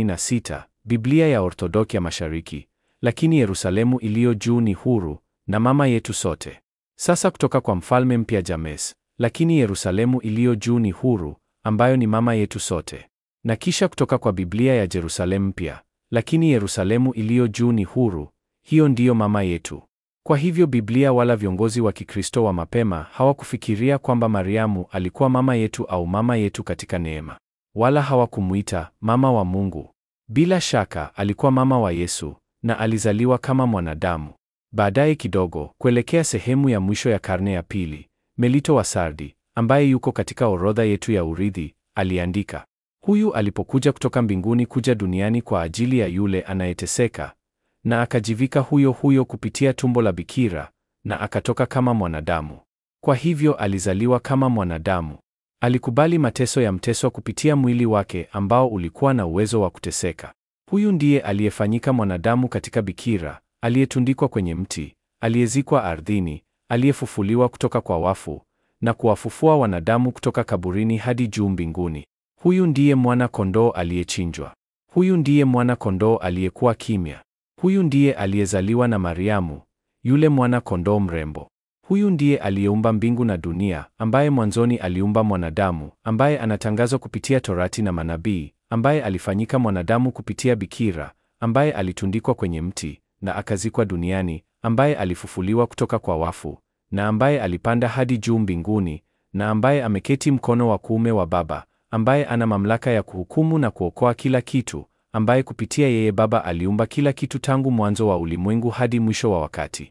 Speaker 1: 26, Biblia ya Orthodoksi ya Mashariki. Lakini Yerusalemu iliyo juu ni huru na mama yetu sote. Sasa kutoka kwa Mfalme Mpya James, lakini Yerusalemu iliyo juu ni huru, ambayo ni mama yetu sote. Na kisha kutoka kwa Biblia ya Jerusalemu Mpya, lakini Yerusalemu iliyo juu ni huru, hiyo ndiyo mama yetu. Kwa hivyo Biblia wala viongozi wa Kikristo wa mapema hawakufikiria kwamba Mariamu alikuwa mama yetu au mama yetu katika neema, wala hawakumuita mama wa Mungu. Bila shaka alikuwa mama wa Yesu na alizaliwa kama mwanadamu. Baadaye kidogo, kuelekea sehemu ya mwisho ya karne ya pili, Melito wa Sardi, ambaye yuko katika orodha yetu ya urithi, aliandika, huyu alipokuja kutoka mbinguni kuja duniani kwa ajili ya yule anayeteseka, na akajivika huyo huyo kupitia tumbo la bikira, na akatoka kama mwanadamu. Kwa hivyo alizaliwa kama mwanadamu. Alikubali mateso ya mteso kupitia mwili wake ambao ulikuwa na uwezo wa kuteseka. Huyu ndiye aliyefanyika mwanadamu katika bikira aliyetundikwa kwenye mti, aliyezikwa ardhini, aliyefufuliwa kutoka kwa wafu na kuwafufua wanadamu kutoka kaburini hadi juu mbinguni. Huyu ndiye mwana kondoo aliyechinjwa. Huyu ndiye mwana kondoo aliyekuwa kimya. Huyu ndiye aliyezaliwa na Mariamu, yule mwana kondoo mrembo. Huyu ndiye aliyeumba mbingu na dunia, ambaye mwanzoni aliumba mwanadamu, ambaye anatangazwa kupitia Torati na manabii, ambaye alifanyika mwanadamu kupitia bikira, ambaye alitundikwa kwenye mti na akazikwa duniani, ambaye alifufuliwa kutoka kwa wafu, na ambaye alipanda hadi juu mbinguni, na ambaye ameketi mkono wa kuume wa Baba, ambaye ana mamlaka ya kuhukumu na kuokoa kila kitu, ambaye kupitia yeye Baba aliumba kila kitu tangu mwanzo wa ulimwengu hadi mwisho wa wakati.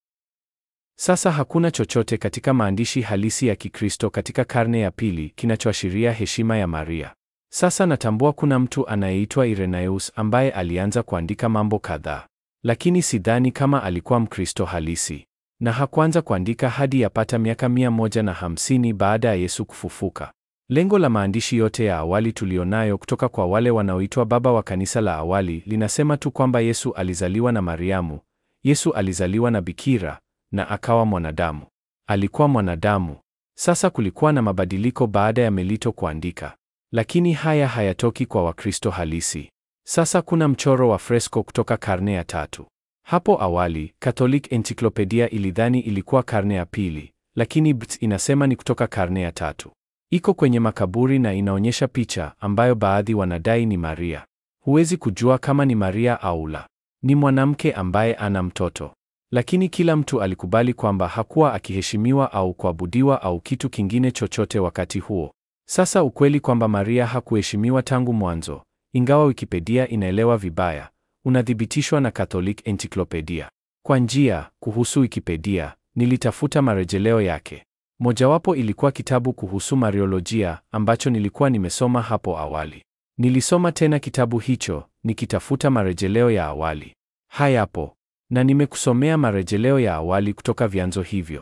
Speaker 1: Sasa hakuna chochote katika maandishi halisi ya Kikristo katika karne ya pili kinachoashiria heshima ya Maria. Sasa natambua kuna mtu anayeitwa Irenaeus ambaye alianza kuandika mambo kadhaa, lakini sidhani kama alikuwa Mkristo halisi, na hakuanza kuandika hadi yapata miaka mia moja na hamsini baada ya Yesu kufufuka. Lengo la maandishi yote ya awali tulionayo kutoka kwa wale wanaoitwa baba wa kanisa la awali linasema tu kwamba Yesu alizaliwa na Mariamu, Yesu alizaliwa na bikira na akawa mwanadamu. Alikuwa mwanadamu. Sasa kulikuwa na mabadiliko baada ya Melito kuandika, lakini haya hayatoki kwa Wakristo halisi. Sasa kuna mchoro wa fresko kutoka karne ya tatu. Hapo awali Catholic Encyclopedia ilidhani ilikuwa karne ya pili, lakini BT inasema ni kutoka karne ya tatu. Iko kwenye makaburi na inaonyesha picha ambayo baadhi wanadai ni Maria. Huwezi kujua kama ni Maria au la. Ni mwanamke ambaye ana mtoto. Lakini kila mtu alikubali kwamba hakuwa akiheshimiwa au kuabudiwa au kitu kingine chochote wakati huo. Sasa ukweli kwamba Maria hakuheshimiwa tangu mwanzo, ingawa Wikipedia inaelewa vibaya, unathibitishwa na Catholic Encyclopedia. Kwa njia, kuhusu Wikipedia, nilitafuta marejeleo yake. Mojawapo ilikuwa kitabu kuhusu Mariolojia ambacho nilikuwa nimesoma hapo awali. Nilisoma tena kitabu hicho nikitafuta marejeleo ya awali. Hayapo na nimekusomea marejeleo ya awali kutoka vyanzo hivyo.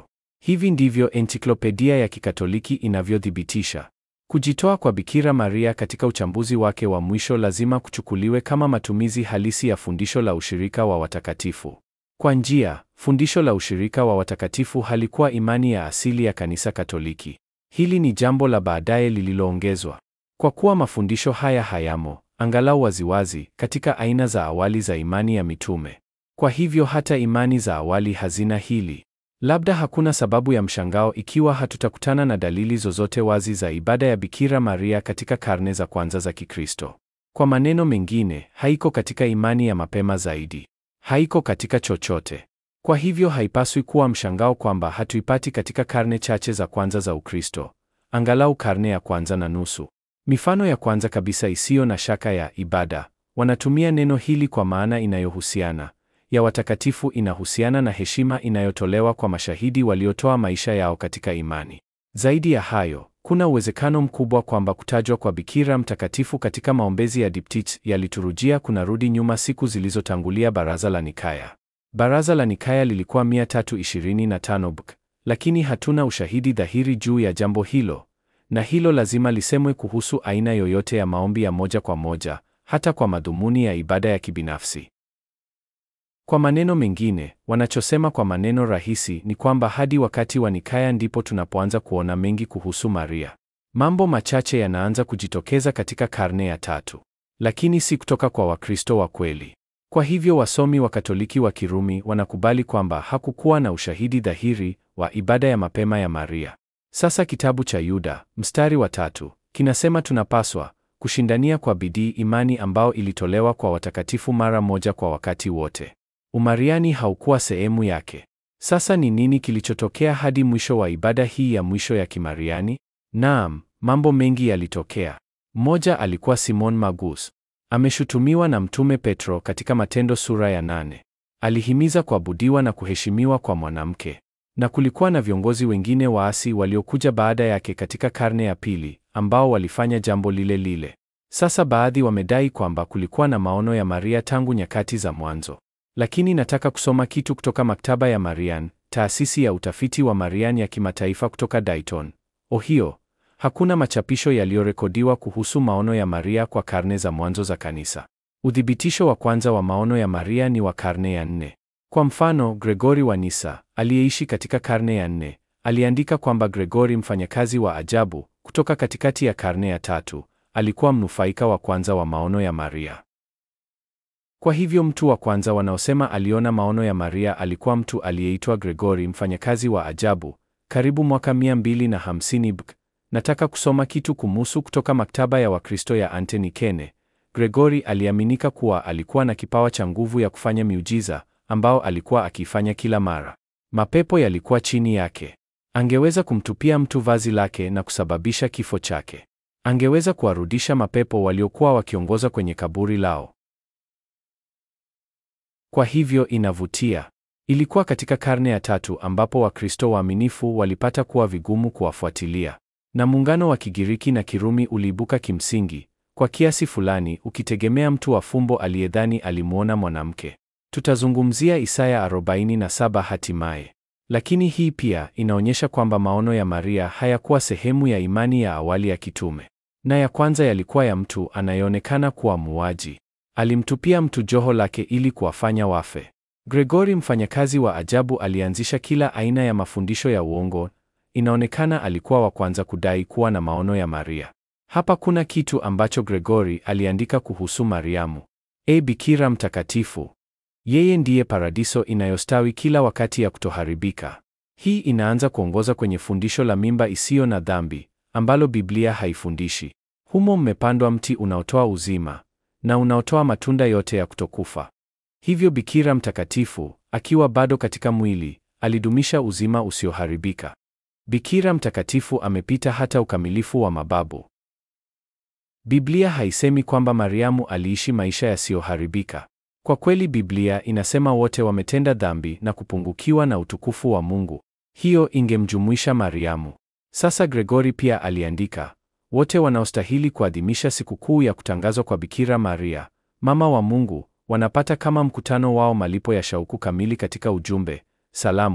Speaker 1: Hivi ndivyo ensiklopedia ya Kikatoliki inavyothibitisha. Kujitoa kwa Bikira Maria katika uchambuzi wake wa mwisho lazima kuchukuliwe kama matumizi halisi ya fundisho la ushirika wa watakatifu. Kwa njia, fundisho la ushirika wa watakatifu halikuwa imani ya asili ya Kanisa Katoliki. Hili ni jambo la baadaye lililoongezwa. Kwa kuwa mafundisho haya hayamo, angalau waziwazi, katika aina za awali za imani ya mitume. Kwa hivyo hata imani za awali hazina hili. Labda hakuna sababu ya mshangao ikiwa hatutakutana na dalili zozote wazi za ibada ya Bikira Maria katika karne za kwanza za Kikristo. Kwa maneno mengine, haiko katika imani ya mapema zaidi. Haiko katika chochote. Kwa hivyo haipaswi kuwa mshangao kwamba hatuipati katika karne chache za kwanza za Ukristo, angalau karne ya kwanza na nusu. Mifano ya kwanza kabisa isiyo na shaka ya ibada, wanatumia neno hili kwa maana inayohusiana ya watakatifu inahusiana na heshima inayotolewa kwa mashahidi waliotoa maisha yao katika imani. Zaidi ya hayo, kuna uwezekano mkubwa kwamba kutajwa kwa Bikira mtakatifu katika maombezi ya diptychs ya liturujia kunarudi nyuma siku zilizotangulia Baraza la Nikaya. Baraza la Nikaya lilikuwa 325 BK, lakini hatuna ushahidi dhahiri juu ya jambo hilo, na hilo lazima lisemwe kuhusu aina yoyote ya maombi ya moja kwa moja, hata kwa madhumuni ya ibada ya kibinafsi. Kwa maneno mengine, wanachosema kwa maneno rahisi ni kwamba hadi wakati wa Nikaya ndipo tunapoanza kuona mengi kuhusu Maria. Mambo machache yanaanza kujitokeza katika karne ya tatu, lakini si kutoka kwa Wakristo wa kweli. Kwa hivyo wasomi wa Katoliki wa Kirumi wanakubali kwamba hakukuwa na ushahidi dhahiri wa ibada ya mapema ya Maria. Sasa kitabu cha Yuda, mstari wa tatu, kinasema tunapaswa kushindania kwa bidii imani ambao ilitolewa kwa watakatifu mara moja kwa wakati wote. Umariani haukuwa sehemu yake. Sasa ni nini kilichotokea hadi mwisho wa ibada hii ya mwisho ya Kimariani? Naam, mambo mengi yalitokea. Mmoja alikuwa Simon Magus. Ameshutumiwa na Mtume Petro katika Matendo sura ya nane. Alihimiza kuabudiwa na kuheshimiwa kwa mwanamke. Na kulikuwa na viongozi wengine waasi waliokuja baada yake katika karne ya pili ambao walifanya jambo lile lile. Sasa baadhi wamedai kwamba kulikuwa na maono ya Maria tangu nyakati za mwanzo. Lakini nataka kusoma kitu kutoka maktaba ya Marian, taasisi ya utafiti wa Marian ya kimataifa kutoka Dayton, Ohio. Hakuna machapisho yaliyorekodiwa kuhusu maono ya Maria kwa karne za mwanzo za kanisa. Uthibitisho wa kwanza wa maono ya Maria ni wa karne ya nne. Kwa mfano, Gregori wa Nisa, aliyeishi katika karne ya nne, aliandika kwamba Gregori mfanyakazi wa ajabu, kutoka katikati ya karne ya tatu, alikuwa mnufaika wa kwanza wa maono ya Maria. Kwa hivyo mtu wa kwanza wanaosema aliona maono ya Maria alikuwa mtu aliyeitwa Gregori mfanyakazi wa ajabu, karibu mwaka 250 BK. Nataka kusoma kitu kumuhusu kutoka maktaba ya Wakristo ya Antony Kene. Gregori aliaminika kuwa alikuwa na kipawa cha nguvu ya kufanya miujiza ambao alikuwa akifanya kila mara. Mapepo yalikuwa chini yake. Angeweza kumtupia mtu vazi lake na kusababisha kifo chake. Angeweza kuwarudisha mapepo waliokuwa wakiongoza kwenye kaburi lao. Kwa hivyo inavutia. Ilikuwa katika karne ya tatu ambapo Wakristo waaminifu walipata kuwa vigumu kuwafuatilia, na muungano wa Kigiriki na Kirumi uliibuka kimsingi, kwa kiasi fulani, ukitegemea mtu wa fumbo aliyedhani alimwona mwanamke. Tutazungumzia Isaya 47 hatimaye. Lakini hii pia inaonyesha kwamba maono ya Maria hayakuwa sehemu ya imani ya awali ya kitume, na ya kwanza yalikuwa ya mtu anayeonekana kuwa muuaji. Alimtupia mtu joho lake ili kuwafanya wafe. Gregori mfanyakazi wa ajabu alianzisha kila aina ya mafundisho ya uongo. Inaonekana alikuwa wa kwanza kudai kuwa na maono ya Maria. Hapa kuna kitu ambacho Gregori aliandika kuhusu Mariamu. E Bikira mtakatifu, yeye ndiye paradiso inayostawi kila wakati ya kutoharibika. Hii inaanza kuongoza kwenye fundisho la mimba isiyo na dhambi ambalo Biblia haifundishi. Humo mmepandwa mti unaotoa uzima na unaotoa matunda yote ya kutokufa. Hivyo Bikira mtakatifu, akiwa bado katika mwili, alidumisha uzima usioharibika. Bikira mtakatifu amepita hata ukamilifu wa mababu. Biblia haisemi kwamba Mariamu aliishi maisha yasiyoharibika. Kwa kweli Biblia inasema wote wametenda dhambi na kupungukiwa na utukufu wa Mungu. Hiyo ingemjumuisha Mariamu. Sasa Gregori pia aliandika, wote wanaostahili kuadhimisha sikukuu ya kutangazwa kwa Bikira Maria, mama wa Mungu, wanapata kama mkutano wao malipo ya shauku kamili katika ujumbe, salamu,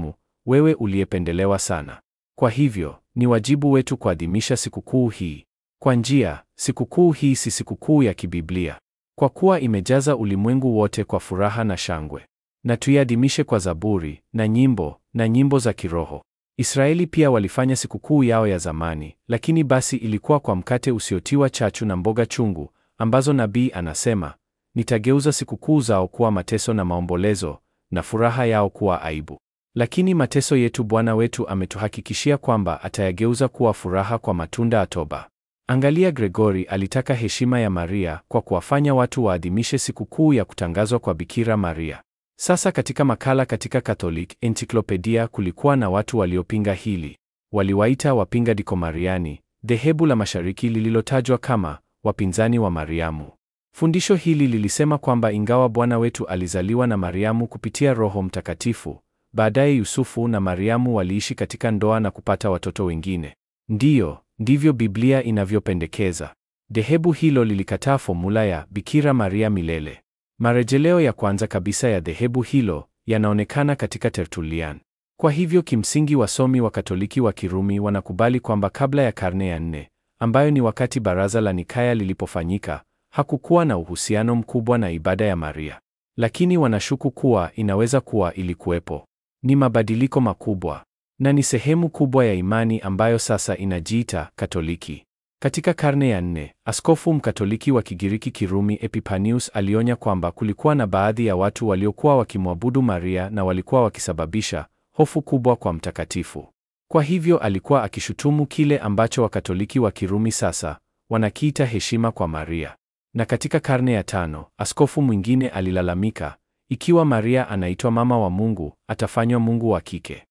Speaker 1: wewe uliyependelewa sana. Kwa hivyo, ni wajibu wetu kuadhimisha sikukuu hii. Kwa njia, sikukuu hii si sikukuu ya kibiblia, kwa kuwa imejaza ulimwengu wote kwa furaha na shangwe. Na tuiadhimishe kwa zaburi na nyimbo na nyimbo za kiroho. Israeli pia walifanya sikukuu yao ya zamani, lakini basi ilikuwa kwa mkate usiotiwa chachu na mboga chungu, ambazo nabii anasema, nitageuza sikukuu zao kuwa mateso na maombolezo, na furaha yao kuwa aibu. Lakini mateso yetu Bwana wetu ametuhakikishia kwamba atayageuza kuwa furaha kwa matunda ya toba. Angalia, Gregori alitaka heshima ya Maria kwa kuwafanya watu waadhimishe sikukuu ya kutangazwa kwa Bikira Maria. Sasa katika makala katika Catholic Encyclopedia kulikuwa na watu waliopinga hili. Waliwaita wapinga dikomariani, dhehebu la mashariki lililotajwa kama wapinzani wa Mariamu. Fundisho hili lilisema kwamba ingawa Bwana wetu alizaliwa na Mariamu kupitia Roho Mtakatifu, baadaye Yusufu na Mariamu waliishi katika ndoa na kupata watoto wengine. Ndiyo, ndivyo Biblia inavyopendekeza. Dhehebu hilo lilikataa fomula ya Bikira Maria milele. Marejeleo ya kwanza kabisa ya dhehebu hilo yanaonekana katika Tertullian. Kwa hivyo kimsingi wasomi wa Katoliki wa Kirumi wanakubali kwamba kabla ya karne ya nne, ambayo ni wakati baraza la Nikaya lilipofanyika, hakukuwa na uhusiano mkubwa na ibada ya Maria. Lakini wanashuku kuwa inaweza kuwa ilikuwepo. Ni mabadiliko makubwa na ni sehemu kubwa ya imani ambayo sasa inajiita Katoliki. Katika karne ya nne, askofu mkatoliki wa Kigiriki Kirumi Epipanius alionya kwamba kulikuwa na baadhi ya watu waliokuwa wakimwabudu Maria na walikuwa wakisababisha hofu kubwa kwa mtakatifu. Kwa hivyo alikuwa akishutumu kile ambacho Wakatoliki wa Kirumi sasa wanakiita heshima kwa Maria. Na katika karne ya tano, askofu mwingine alilalamika, ikiwa Maria anaitwa mama wa Mungu, atafanywa Mungu wa kike.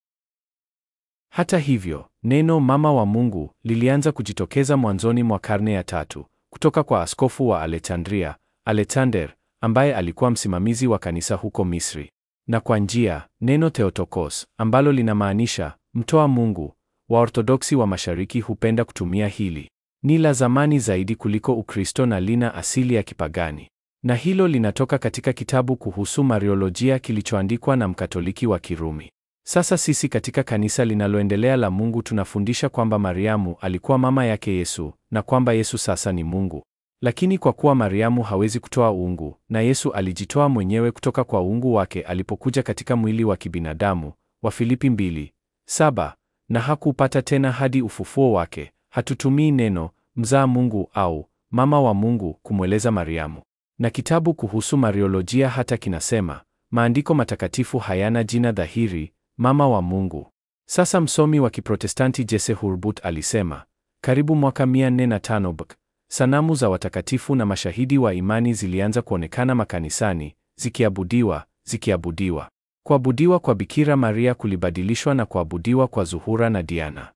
Speaker 1: Hata hivyo, neno mama wa Mungu lilianza kujitokeza mwanzoni mwa karne ya tatu kutoka kwa askofu wa Alexandria, Alexander, ambaye alikuwa msimamizi wa kanisa huko Misri. Na kwa njia, neno Theotokos, ambalo linamaanisha mtoa Mungu, Waorthodoksi wa Mashariki hupenda kutumia hili. Ni la zamani zaidi kuliko Ukristo na lina asili ya kipagani. Na hilo linatoka katika kitabu kuhusu Mariolojia kilichoandikwa na Mkatoliki wa Kirumi. Sasa sisi katika kanisa linaloendelea la Mungu tunafundisha kwamba Mariamu alikuwa mama yake Yesu na kwamba Yesu sasa ni Mungu. Lakini kwa kuwa Mariamu hawezi kutoa uungu na Yesu alijitoa mwenyewe kutoka kwa uungu wake alipokuja katika mwili wa kibinadamu, Wafilipi 2:7, na hakupata tena hadi ufufuo wake, hatutumii neno mzaa Mungu au mama wa Mungu kumweleza Mariamu. Na kitabu kuhusu Mariolojia hata kinasema, maandiko matakatifu hayana jina dhahiri mama wa Mungu. Sasa msomi wa Kiprotestanti Jesse Hurbutt alisema, karibu mwaka 405 BK, sanamu za watakatifu na mashahidi wa imani zilianza kuonekana makanisani, zikiabudiwa, zikiabudiwa. Kuabudiwa kwa Bikira Maria kulibadilishwa na kuabudiwa kwa Zuhura na Diana.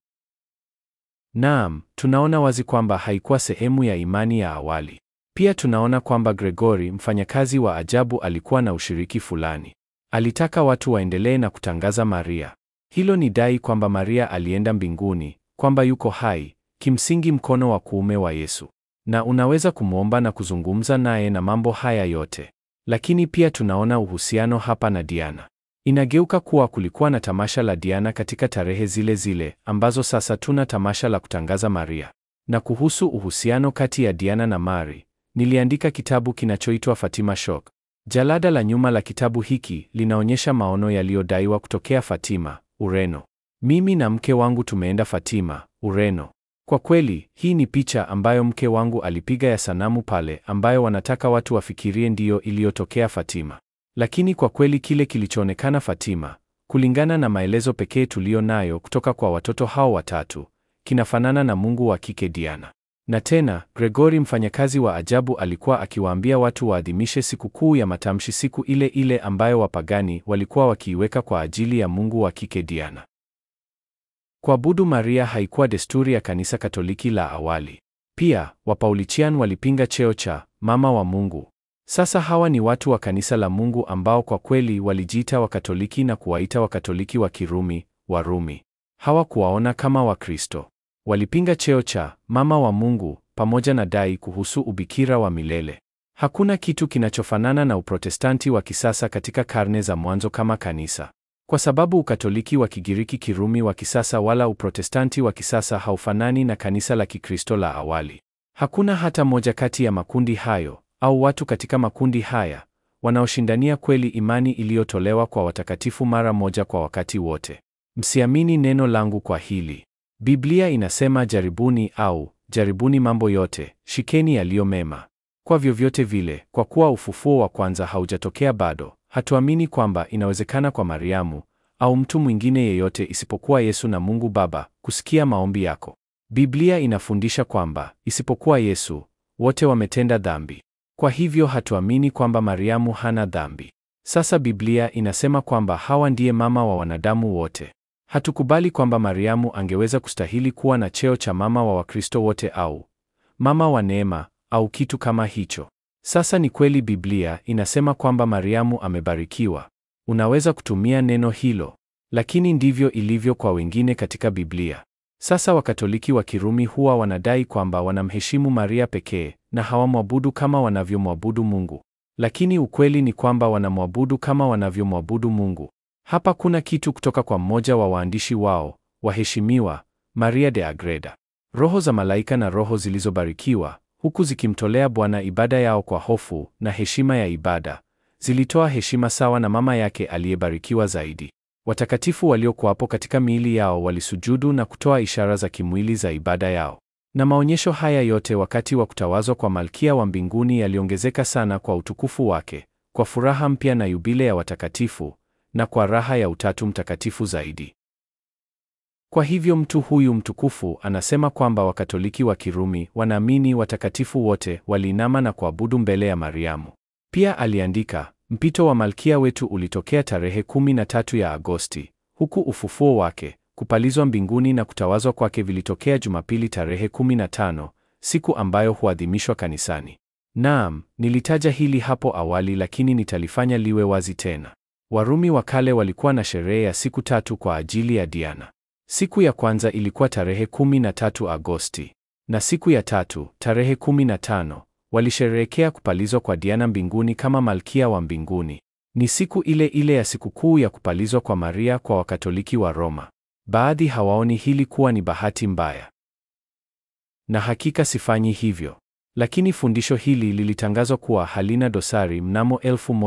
Speaker 1: Naam, tunaona wazi kwamba haikuwa sehemu ya imani ya awali. Pia tunaona kwamba Gregori, mfanyakazi wa ajabu, alikuwa na ushiriki fulani. Alitaka watu waendelee na kutangaza Maria. Hilo ni dai kwamba Maria alienda mbinguni, kwamba yuko hai, kimsingi mkono wa kuume wa Yesu. Na unaweza kumwomba na kuzungumza naye na mambo haya yote. Lakini pia tunaona uhusiano hapa na Diana. Inageuka kuwa kulikuwa na tamasha la Diana katika tarehe zile zile ambazo sasa tuna tamasha la kutangaza Maria. Na kuhusu uhusiano kati ya Diana na Mari, niliandika kitabu kinachoitwa Fatima Shock. Jalada la nyuma la kitabu hiki linaonyesha maono yaliyodaiwa kutokea Fatima, Ureno. Mimi na mke wangu tumeenda Fatima, Ureno. Kwa kweli, hii ni picha ambayo mke wangu alipiga ya sanamu pale ambayo wanataka watu wafikirie ndiyo iliyotokea Fatima. Lakini kwa kweli kile kilichoonekana Fatima, kulingana na maelezo pekee tuliyo nayo kutoka kwa watoto hao watatu, kinafanana na Mungu wa kike Diana. Na tena, Gregori mfanyakazi wa ajabu alikuwa akiwaambia watu waadhimishe sikukuu ya matamshi siku ile ile ambayo wapagani walikuwa wakiiweka kwa ajili ya Mungu wa kike Diana. Kuabudu Maria haikuwa desturi ya kanisa Katoliki la awali. Pia, Wapaulichian walipinga cheo cha mama wa Mungu. Sasa hawa ni watu wa kanisa la Mungu ambao kwa kweli walijiita Wakatoliki na kuwaita Wakatoliki wa Kirumi, Warumi. Hawakuwaona kama Wakristo. Walipinga cheo cha mama wa Mungu pamoja na dai kuhusu ubikira wa milele. Hakuna kitu kinachofanana na Uprotestanti wa kisasa katika karne za mwanzo kama kanisa. Kwa sababu Ukatoliki wa Kigiriki Kirumi wa kisasa wala Uprotestanti wa kisasa haufanani na kanisa la Kikristo la awali. Hakuna hata moja kati ya makundi hayo au watu katika makundi haya wanaoshindania kweli imani iliyotolewa kwa watakatifu mara moja kwa wakati wote. Msiamini neno langu kwa hili. Biblia inasema jaribuni au jaribuni mambo yote, shikeni yaliyo mema. Kwa vyovyote vile, kwa kuwa ufufuo wa kwanza haujatokea bado, hatuamini kwamba inawezekana kwa Mariamu au mtu mwingine yeyote isipokuwa Yesu na Mungu Baba kusikia maombi yako. Biblia inafundisha kwamba isipokuwa Yesu, wote wametenda dhambi. Kwa hivyo hatuamini kwamba Mariamu hana dhambi. Sasa Biblia inasema kwamba Hawa ndiye mama wa wanadamu wote. Hatukubali kwamba Mariamu angeweza kustahili kuwa na cheo cha mama wa Wakristo wote au mama wa neema au kitu kama hicho. Sasa ni kweli Biblia inasema kwamba Mariamu amebarikiwa. Unaweza kutumia neno hilo, lakini ndivyo ilivyo kwa wengine katika Biblia. Sasa Wakatoliki wa Kirumi huwa wanadai kwamba wanamheshimu Maria pekee na hawamwabudu kama wanavyomwabudu Mungu. Lakini ukweli ni kwamba wanamwabudu kama wanavyomwabudu Mungu. Hapa kuna kitu kutoka kwa mmoja wa waandishi wao, waheshimiwa, Maria de Agreda. Roho za malaika na roho zilizobarikiwa, huku zikimtolea Bwana ibada yao kwa hofu na heshima ya ibada, zilitoa heshima sawa na mama yake aliyebarikiwa zaidi. Watakatifu waliokuwapo katika miili yao walisujudu na kutoa ishara za kimwili za ibada yao. Na maonyesho haya yote wakati wa kutawazwa kwa Malkia wa mbinguni yaliongezeka sana kwa utukufu wake, kwa furaha mpya na yubile ya watakatifu, na kwa raha ya Utatu Mtakatifu zaidi. Kwa hivyo mtu huyu mtukufu anasema kwamba Wakatoliki wa Kirumi wanaamini watakatifu wote waliinama na kuabudu mbele ya Mariamu. Pia aliandika, mpito wa Malkia wetu ulitokea tarehe 13 ya Agosti, huku ufufuo wake, kupalizwa mbinguni na kutawazwa kwake vilitokea Jumapili tarehe 15, siku ambayo huadhimishwa kanisani. Naam, nilitaja hili hapo awali lakini nitalifanya liwe wazi tena. Warumi wa kale walikuwa na sherehe ya siku tatu kwa ajili ya Diana. Siku ya kwanza ilikuwa tarehe 13 Agosti, na siku ya tatu, tarehe 15, walisherehekea kupalizwa kwa Diana mbinguni kama malkia wa mbinguni. Ni siku ile ile ya sikukuu ya kupalizwa kwa Maria kwa Wakatoliki wa Roma. Baadhi hawaoni hili kuwa ni bahati mbaya, na hakika sifanyi hivyo, lakini fundisho hili lilitangazwa kuwa halina dosari mnamo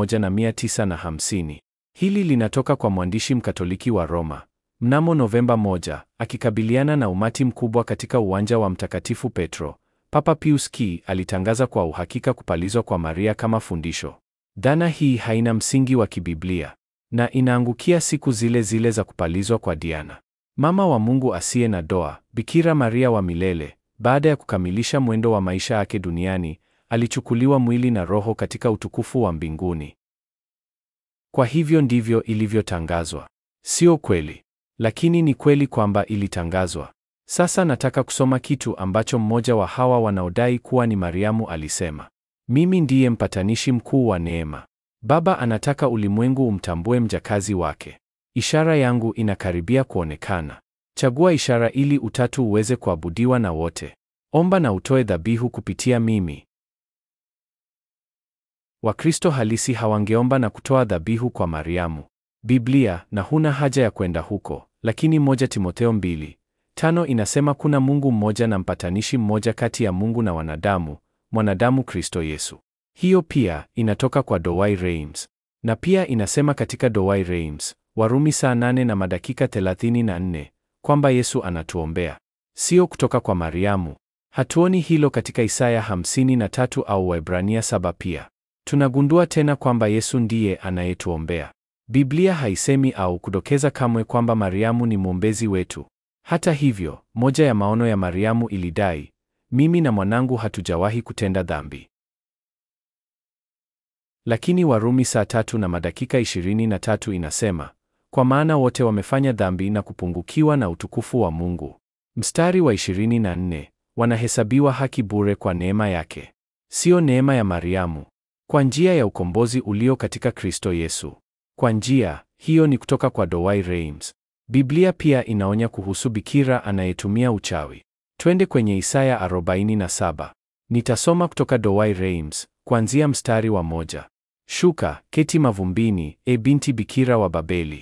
Speaker 1: 1950. Hili linatoka kwa mwandishi Mkatoliki wa Roma mnamo Novemba 1, akikabiliana na umati mkubwa katika uwanja wa Mtakatifu Petro. Papa Pius K alitangaza kwa uhakika kupalizwa kwa Maria kama fundisho. Dhana hii haina msingi wa kibiblia na inaangukia siku zile zile za kupalizwa kwa Diana, mama wa Mungu asiye na doa, Bikira Maria wa milele. Baada ya kukamilisha mwendo wa maisha yake duniani, alichukuliwa mwili na roho katika utukufu wa mbinguni. Kwa hivyo ndivyo ilivyotangazwa. Sio kweli, lakini ni kweli kwamba ilitangazwa. Sasa nataka kusoma kitu ambacho mmoja wa hawa wanaodai kuwa ni Mariamu alisema. Mimi ndiye mpatanishi mkuu wa neema. Baba anataka ulimwengu umtambue mjakazi wake. Ishara yangu inakaribia kuonekana. Chagua ishara ili utatu uweze kuabudiwa na wote. Omba na utoe dhabihu kupitia mimi. Wakristo halisi hawangeomba na kutoa dhabihu kwa Mariamu. Biblia, na huna haja ya kwenda huko, lakini moja Timotheo mbili tano inasema kuna Mungu mmoja na mpatanishi mmoja kati ya Mungu na wanadamu, mwanadamu Kristo Yesu. Hiyo pia inatoka kwa Douay Rheims. Na pia inasema katika Douay Rheims, Warumi saa nane na madakika 34, kwamba Yesu anatuombea. Sio kutoka kwa Mariamu. Hatuoni hilo katika Isaya 53 au Waebrania 7 pia. Tunagundua tena kwamba Yesu ndiye anayetuombea. Biblia haisemi au kudokeza kamwe kwamba Mariamu ni mwombezi wetu. Hata hivyo, moja ya maono ya Mariamu ilidai, mimi na mwanangu hatujawahi kutenda dhambi. Lakini Warumi saa tatu na madakika 23 inasema, kwa maana wote wamefanya dhambi na kupungukiwa na utukufu wa Mungu. Mstari wa 24, wanahesabiwa haki bure kwa neema yake. Sio neema ya Mariamu. Kwa njia ya ukombozi ulio katika Kristo Yesu. Kwa njia hiyo ni kutoka kwa Douay Rheims. Biblia pia inaonya kuhusu bikira anayetumia uchawi. Twende kwenye Isaya 47. Nitasoma kutoka Douay Rheims kuanzia mstari wa moja. Shuka, keti mavumbini, e binti bikira wa Babeli.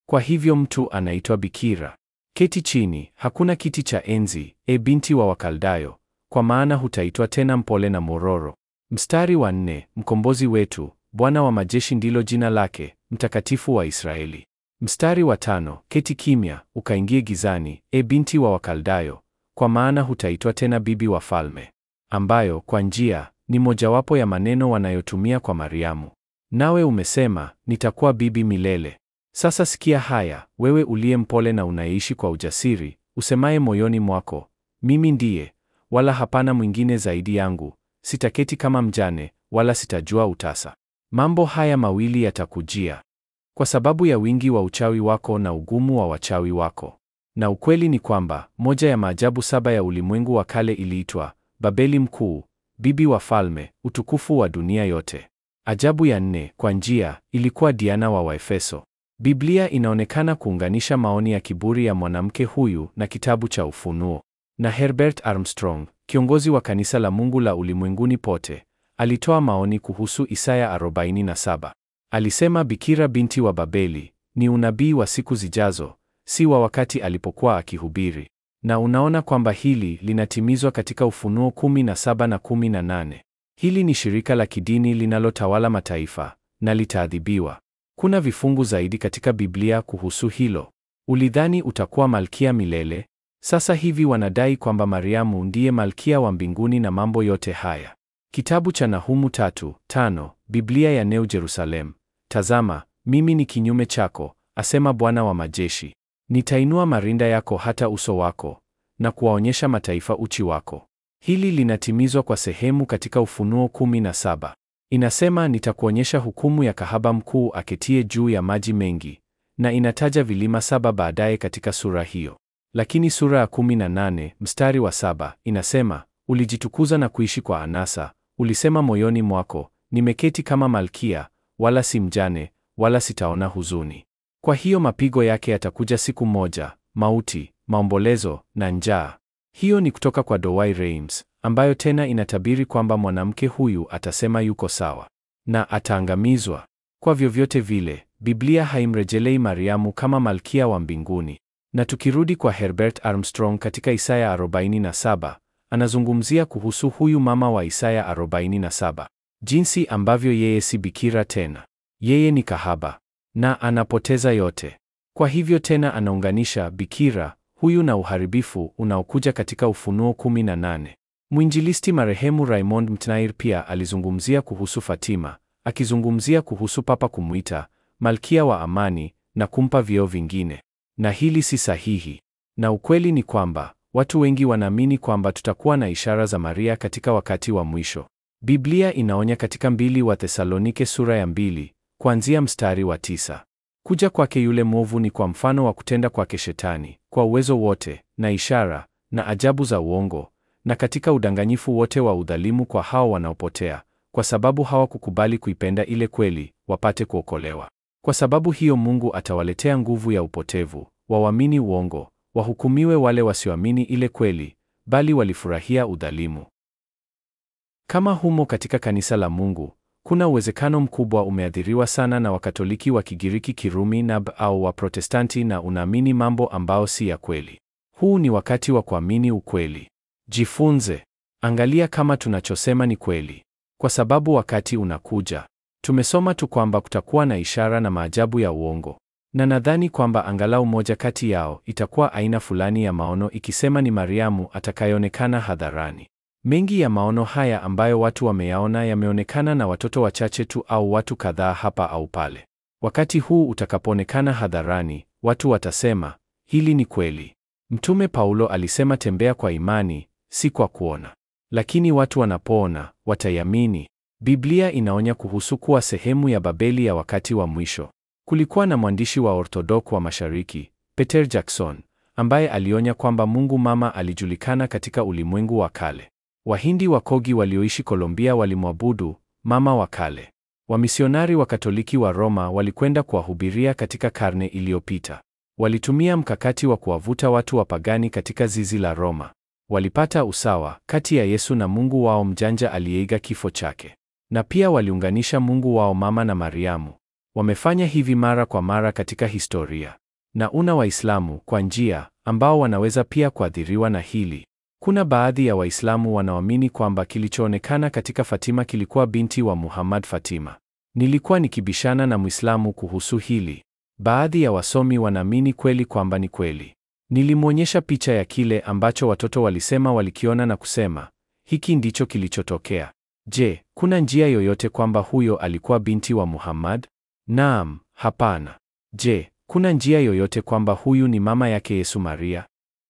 Speaker 1: Kwa hivyo mtu anaitwa bikira. Keti chini, hakuna kiti cha enzi, e binti wa Wakaldayo, kwa maana hutaitwa tena mpole na mororo. Mstari wa nne, mkombozi wetu, Bwana wa majeshi ndilo jina lake, mtakatifu wa Israeli. Mstari wa tano, keti kimya, ukaingie gizani, e binti wa Wakaldayo, kwa maana hutaitwa tena bibi wa falme, ambayo kwa njia ni mojawapo ya maneno wanayotumia kwa Mariamu. Nawe umesema, nitakuwa bibi milele. Sasa sikia haya, wewe uliye mpole na unaishi kwa ujasiri, usemaye moyoni mwako, mimi ndiye, wala hapana mwingine zaidi yangu, sitaketi kama mjane, wala sitajua utasa. Mambo haya mawili yatakujia kwa sababu ya wingi wa uchawi wako na ugumu wa wachawi wako. Na ukweli ni kwamba moja ya maajabu saba ya ulimwengu wa kale iliitwa Babeli Mkuu, bibi wa falme, utukufu wa dunia yote. Ajabu ya nne, kwa njia, ilikuwa Diana wa Waefeso. Biblia inaonekana kuunganisha maoni ya kiburi ya mwanamke huyu na kitabu cha Ufunuo. Na Herbert Armstrong, kiongozi wa kanisa la Mungu la ulimwenguni pote, alitoa maoni kuhusu Isaya 47. Alisema Bikira binti wa Babeli ni unabii wa siku zijazo, si wa wakati alipokuwa akihubiri. Na unaona kwamba hili linatimizwa katika Ufunuo 17 na 18. Hili ni shirika la kidini linalotawala mataifa na litaadhibiwa. Kuna vifungu zaidi katika Biblia kuhusu hilo. Ulidhani utakuwa malkia milele? Sasa hivi wanadai kwamba Mariamu ndiye malkia wa mbinguni na mambo yote haya. Kitabu cha Nahumu tatu, tano, Biblia ya New Jerusalem. Tazama, mimi ni kinyume chako, asema Bwana wa majeshi. Nitainua marinda yako hata uso wako na kuwaonyesha mataifa uchi wako. Hili linatimizwa kwa sehemu katika Ufunuo 17. Inasema nitakuonyesha hukumu ya kahaba mkuu aketie juu ya maji mengi, na inataja vilima saba baadaye katika sura hiyo. Lakini sura ya 18 mstari wa saba inasema ulijitukuza na kuishi kwa anasa, ulisema moyoni mwako, nimeketi kama malkia, wala si mjane, wala sitaona huzuni. Kwa hiyo mapigo yake yatakuja siku moja, mauti, maombolezo na njaa. Hiyo ni kutoka kwa Dowai Reims, ambayo tena inatabiri kwamba mwanamke huyu atasema yuko sawa na ataangamizwa. Kwa vyovyote vile, Biblia haimrejelei Mariamu kama malkia wa mbinguni. Na tukirudi kwa Herbert Armstrong katika Isaya 47, anazungumzia kuhusu huyu mama wa Isaya 47, jinsi ambavyo yeye si bikira tena, yeye ni kahaba na anapoteza yote. Kwa hivyo tena anaunganisha bikira huyu na uharibifu unaokuja katika Ufunuo 18. Mwinjilisti marehemu Raymond Mtnair pia alizungumzia kuhusu Fatima, akizungumzia kuhusu Papa kumwita malkia wa amani na kumpa vyeo vingine, na hili si sahihi. Na ukweli ni kwamba watu wengi wanaamini kwamba tutakuwa na ishara za Maria katika wakati wa mwisho. Biblia inaonya katika mbili wa Thesalonike sura ya mbili kuanzia mstari wa tisa. Kuja kwake yule mwovu ni kwa mfano wa kutenda kwake Shetani, kwa uwezo wote na ishara na ajabu za uongo, na katika udanganyifu wote wa udhalimu kwa hao wanaopotea, kwa sababu hawakukubali kuipenda ile kweli, wapate kuokolewa. Kwa sababu hiyo Mungu atawaletea nguvu ya upotevu, wawamini uongo, wahukumiwe wale wasioamini ile kweli, bali walifurahia udhalimu. Kama humo katika kanisa la Mungu, kuna uwezekano mkubwa umeathiriwa sana na Wakatoliki wa Kigiriki Kirumi na au Waprotestanti na unaamini mambo ambao si ya kweli. Huu ni wakati wa kuamini ukweli. Jifunze. Angalia kama tunachosema ni kweli. Kwa sababu wakati unakuja. Tumesoma tu kwamba kutakuwa na ishara na maajabu ya uongo. Na nadhani kwamba angalau moja kati yao itakuwa aina fulani ya maono ikisema ni Mariamu atakayeonekana hadharani. Mengi ya maono haya ambayo watu wameyaona yameonekana na watoto wachache tu au watu kadhaa hapa au pale. Wakati huu utakapoonekana hadharani, watu watasema, hili ni kweli. Mtume Paulo alisema tembea kwa imani, si kwa kuona. Lakini watu wanapoona, wataiamini. Biblia inaonya kuhusu kuwa sehemu ya Babeli ya wakati wa mwisho. Kulikuwa na mwandishi wa Orthodox wa Mashariki, Peter Jackson, ambaye alionya kwamba Mungu Mama alijulikana katika ulimwengu wa kale. Wahindi wa Kogi walioishi Colombia walimwabudu mama wa kale. Wamisionari wa Katoliki wa Roma walikwenda kuwahubiria katika karne iliyopita. Walitumia mkakati wa kuwavuta watu wapagani katika zizi la Roma. Walipata usawa kati ya Yesu na Mungu wao mjanja aliyeiga kifo chake. Na pia waliunganisha Mungu wao mama na Mariamu. Wamefanya hivi mara kwa mara katika historia. Na una Waislamu kwa njia ambao wanaweza pia kuathiriwa na hili. Kuna baadhi ya Waislamu wanaoamini kwamba kilichoonekana katika Fatima kilikuwa binti wa Muhammad Fatima. Nilikuwa nikibishana na Muislamu kuhusu hili. Baadhi ya wasomi wanaamini kweli kwamba ni kweli. Nilimwonyesha picha ya kile ambacho watoto walisema walikiona na kusema, hiki ndicho kilichotokea. Je, kuna njia yoyote kwamba huyo alikuwa binti wa Muhammad? Naam, hapana. Je, kuna njia yoyote kwamba huyu ni mama yake Yesu Maria?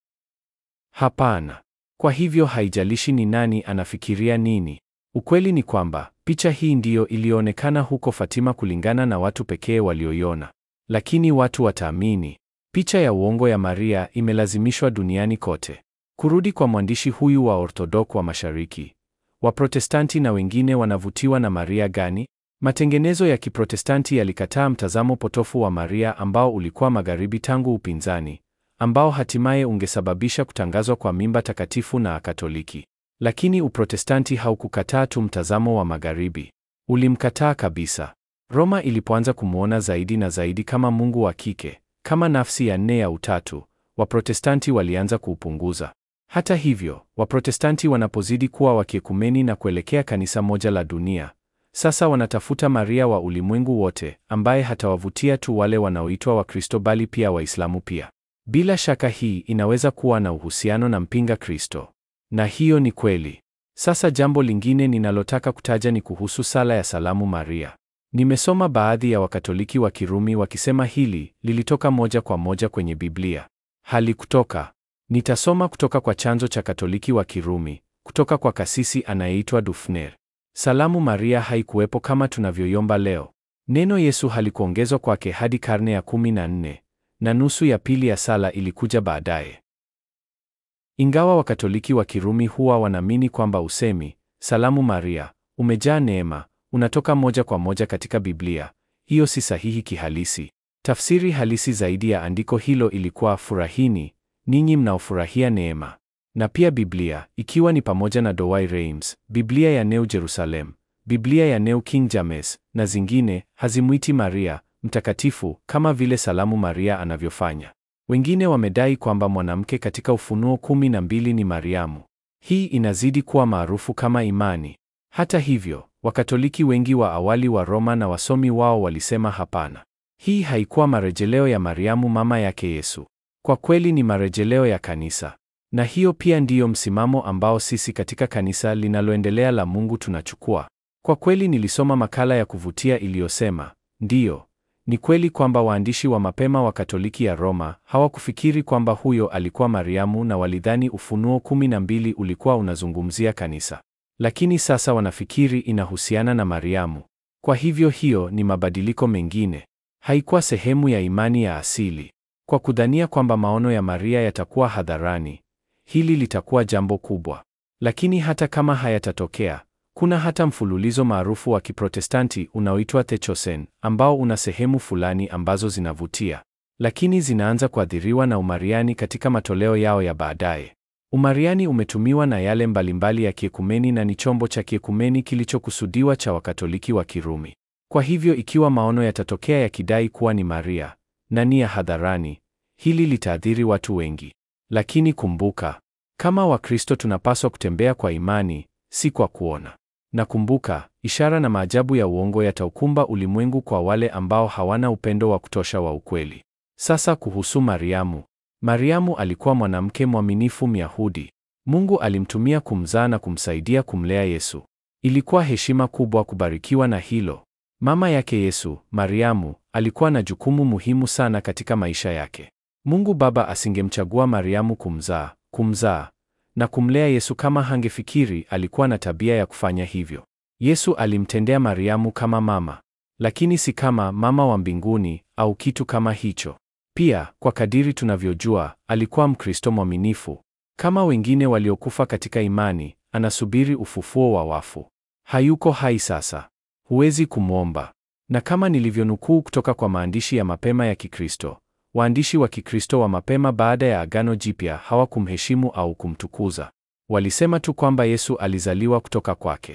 Speaker 1: Hapana. Kwa hivyo haijalishi ni nani anafikiria nini. Ukweli ni kwamba picha hii ndiyo iliyoonekana huko Fatima kulingana na watu pekee walioiona. Lakini watu wataamini. Picha ya uongo ya Maria imelazimishwa duniani kote. Kurudi kwa mwandishi huyu wa Orthodox wa Mashariki. Waprotestanti na wengine wanavutiwa na Maria gani? Matengenezo ya Kiprotestanti yalikataa mtazamo potofu wa Maria ambao ulikuwa magharibi tangu upinzani, ambao hatimaye ungesababisha kutangazwa kwa mimba takatifu na Katoliki. Lakini Uprotestanti haukukataa tu mtazamo wa magharibi. Ulimkataa kabisa. Roma ilipoanza kumwona zaidi na zaidi kama Mungu wa kike, kama nafsi ya nne ya Utatu, Waprotestanti walianza kuupunguza. Hata hivyo, Waprotestanti wanapozidi kuwa wakiekumeni na kuelekea kanisa moja la dunia, sasa wanatafuta Maria wa ulimwengu wote, ambaye hatawavutia tu wale wanaoitwa Wakristo bali pia Waislamu pia. Bila shaka hii inaweza kuwa na uhusiano na mpinga Kristo. Na hiyo ni kweli. Sasa jambo lingine ninalotaka kutaja ni kuhusu sala ya Salamu Maria. Nimesoma baadhi ya Wakatoliki wa Kirumi wakisema hili lilitoka moja kwa moja kwenye Biblia. Halikutoka. Nitasoma kutoka kwa chanzo cha Katoliki wa Kirumi, kutoka kwa kasisi anayeitwa Dufner. Salamu Maria haikuwepo kama tunavyoiomba leo. Neno Yesu halikuongezwa kwake hadi karne ya kumi na nne, na nusu ya pili ya sala ilikuja baadaye. Ingawa Wakatoliki wa Kirumi huwa wanaamini kwamba usemi Salamu Maria, umejaa neema, unatoka moja kwa moja katika Biblia, hiyo si sahihi kihalisi. Tafsiri halisi zaidi ya andiko hilo ilikuwa furahini ninyi mnaofurahia neema. Na pia Biblia, ikiwa ni pamoja na Douay Rheims, Biblia ya New Jerusalem, Biblia ya New King James na zingine, hazimwiti Maria mtakatifu kama vile Salamu Maria anavyofanya. Wengine wamedai kwamba mwanamke katika Ufunuo kumi na mbili ni Mariamu. Hii inazidi kuwa maarufu kama imani. Hata hivyo, Wakatoliki wengi wa awali wa Roma na wasomi wao walisema hapana. Hii haikuwa marejeleo ya Mariamu mama yake Yesu. Kwa kweli ni marejeleo ya kanisa. Na hiyo pia ndiyo msimamo ambao sisi katika kanisa linaloendelea la Mungu tunachukua. Kwa kweli nilisoma makala ya kuvutia iliyosema, ndiyo, ni kweli kwamba waandishi wa mapema wa Katoliki ya Roma hawakufikiri kwamba huyo alikuwa Mariamu na walidhani Ufunuo kumi na mbili ulikuwa unazungumzia kanisa. Lakini sasa wanafikiri inahusiana na Mariamu. Kwa hivyo hiyo ni mabadiliko mengine. Haikuwa sehemu ya imani ya asili. Kwa kudhania kwamba maono ya Maria yatakuwa hadharani, hili litakuwa jambo kubwa. Lakini hata kama hayatatokea, kuna hata mfululizo maarufu wa Kiprotestanti unaoitwa Theochosen ambao una sehemu fulani ambazo zinavutia, lakini zinaanza kuathiriwa na Umariani katika matoleo yao ya baadaye. Umariani umetumiwa na yale mbalimbali ya kiekumeni na ni chombo cha kiekumeni kilichokusudiwa cha Wakatoliki wa Kirumi. Kwa hivyo ikiwa maono yatatokea yakidai kuwa ni Maria na ni ya hadharani, hili litaathiri watu wengi. Lakini kumbuka, kama Wakristo tunapaswa kutembea kwa imani, si kwa kuona. Na kumbuka, ishara na maajabu ya uongo yataukumba ulimwengu kwa wale ambao hawana upendo wa kutosha wa ukweli. Sasa kuhusu Mariamu. Mariamu alikuwa mwanamke mwaminifu Myahudi. Mungu alimtumia kumzaa na kumsaidia kumlea Yesu. Ilikuwa heshima kubwa kubarikiwa na hilo. Mama yake Yesu, Mariamu, alikuwa na jukumu muhimu sana katika maisha yake. Mungu Baba asingemchagua Mariamu kumzaa, kumzaa na kumlea Yesu kama hangefikiri alikuwa na tabia ya kufanya hivyo. Yesu alimtendea Mariamu kama mama, lakini si kama mama wa mbinguni au kitu kama hicho. Pia, kwa kadiri tunavyojua, alikuwa Mkristo mwaminifu. Kama wengine waliokufa katika imani, anasubiri ufufuo wa wafu. Hayuko hai sasa. Huwezi kumwomba. Na kama nilivyonukuu kutoka kwa maandishi ya mapema ya Kikristo, waandishi wa Kikristo wa mapema baada ya Agano Jipya hawakumheshimu au kumtukuza. Walisema tu kwamba Yesu alizaliwa kutoka kwake.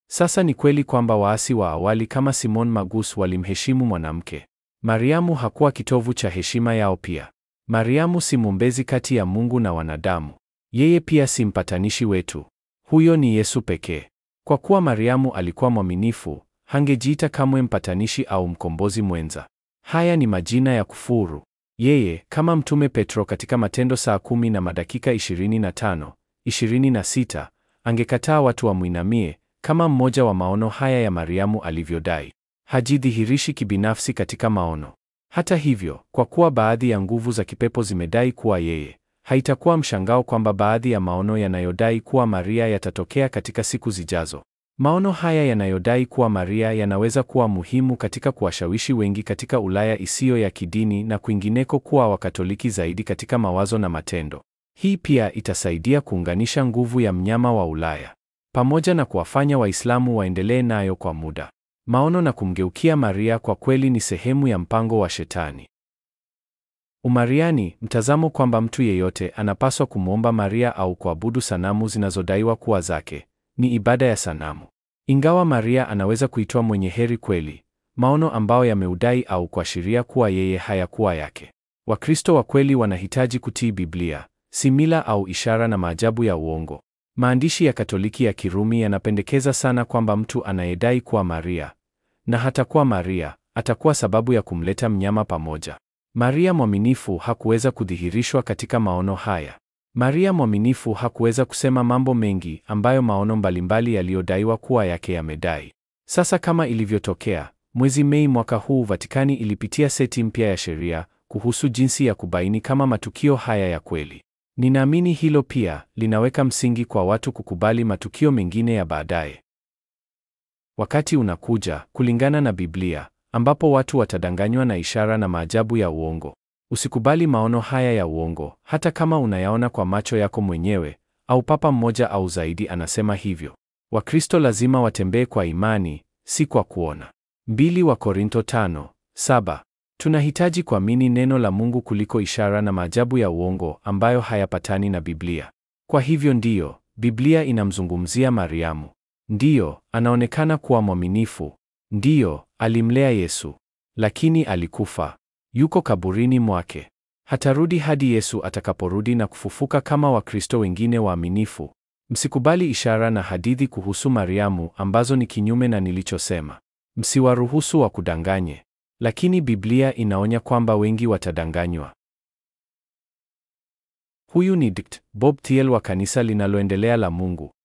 Speaker 1: Sasa ni kweli kwamba waasi wa awali kama Simon Magus walimheshimu mwanamke. Mariamu hakuwa kitovu cha heshima yao pia. Mariamu si mwombezi kati ya Mungu na wanadamu. Yeye pia si mpatanishi wetu. Huyo ni Yesu pekee. Kwa kuwa Mariamu alikuwa mwaminifu, hangejiita kamwe mpatanishi au mkombozi mwenza. Haya ni majina ya kufuru. Yeye kama Mtume Petro katika Matendo saa kumi na madakika 25, 26 angekataa watu wamwinamie kama mmoja wa maono haya ya Mariamu alivyodai. Hajidhihirishi kibinafsi katika maono. Hata hivyo, kwa kuwa baadhi ya nguvu za kipepo zimedai kuwa yeye, haitakuwa mshangao kwamba baadhi ya maono yanayodai kuwa Maria yatatokea katika siku zijazo. Maono haya yanayodai kuwa Maria yanaweza kuwa muhimu katika kuwashawishi wengi katika Ulaya isiyo ya kidini na kwingineko kuwa Wakatoliki zaidi katika mawazo na matendo. Hii pia itasaidia kuunganisha nguvu ya mnyama wa Ulaya pamoja na kuwafanya Waislamu waendelee nayo kwa muda. Maono na kumgeukia Maria kwa kweli ni sehemu ya mpango wa Shetani. Umariani, mtazamo kwamba mtu yeyote anapaswa kumwomba Maria au kuabudu sanamu zinazodaiwa kuwa zake, ni ibada ya sanamu. Ingawa Maria anaweza kuitwa mwenye heri kweli, maono ambayo yameudai au kuashiria kuwa yeye hayakuwa yake. Wakristo wa kweli wanahitaji kutii Biblia, si mila au ishara na maajabu ya uongo. Maandishi ya Katoliki ya Kirumi yanapendekeza sana kwamba mtu anayedai kuwa Maria na hatakuwa Maria atakuwa sababu ya kumleta mnyama pamoja. Maria mwaminifu hakuweza kudhihirishwa katika maono haya. Maria mwaminifu hakuweza kusema mambo mengi ambayo maono mbalimbali yaliyodaiwa kuwa yake yamedai. Sasa kama ilivyotokea, mwezi Mei mwaka huu Vatikani ilipitia seti mpya ya sheria kuhusu jinsi ya kubaini kama matukio haya ya kweli. Ninaamini hilo pia linaweka msingi kwa watu kukubali matukio mengine ya baadaye. Wakati unakuja, kulingana na Biblia, ambapo watu watadanganywa na ishara na maajabu ya uongo. Usikubali maono haya ya uongo, hata kama unayaona kwa macho yako mwenyewe, au papa mmoja au zaidi anasema hivyo. Wakristo lazima watembee kwa imani, si kwa kuona. Mbili wa Korinto tano, saba. Tunahitaji kuamini neno la Mungu kuliko ishara na maajabu ya uongo ambayo hayapatani na Biblia. Kwa hivyo ndiyo, Biblia inamzungumzia Mariamu. Ndiyo, anaonekana kuwa mwaminifu. Ndiyo, alimlea Yesu. Lakini alikufa. Yuko kaburini mwake. Hatarudi hadi Yesu atakaporudi na kufufuka kama Wakristo wengine waaminifu. Msikubali ishara na hadithi kuhusu Mariamu ambazo ni kinyume na nilichosema. Msiwaruhusu wakudanganye. Lakini Biblia inaonya kwamba wengi watadanganywa. Huyu ni Dkt. Bob Thiel wa kanisa linaloendelea la Mungu.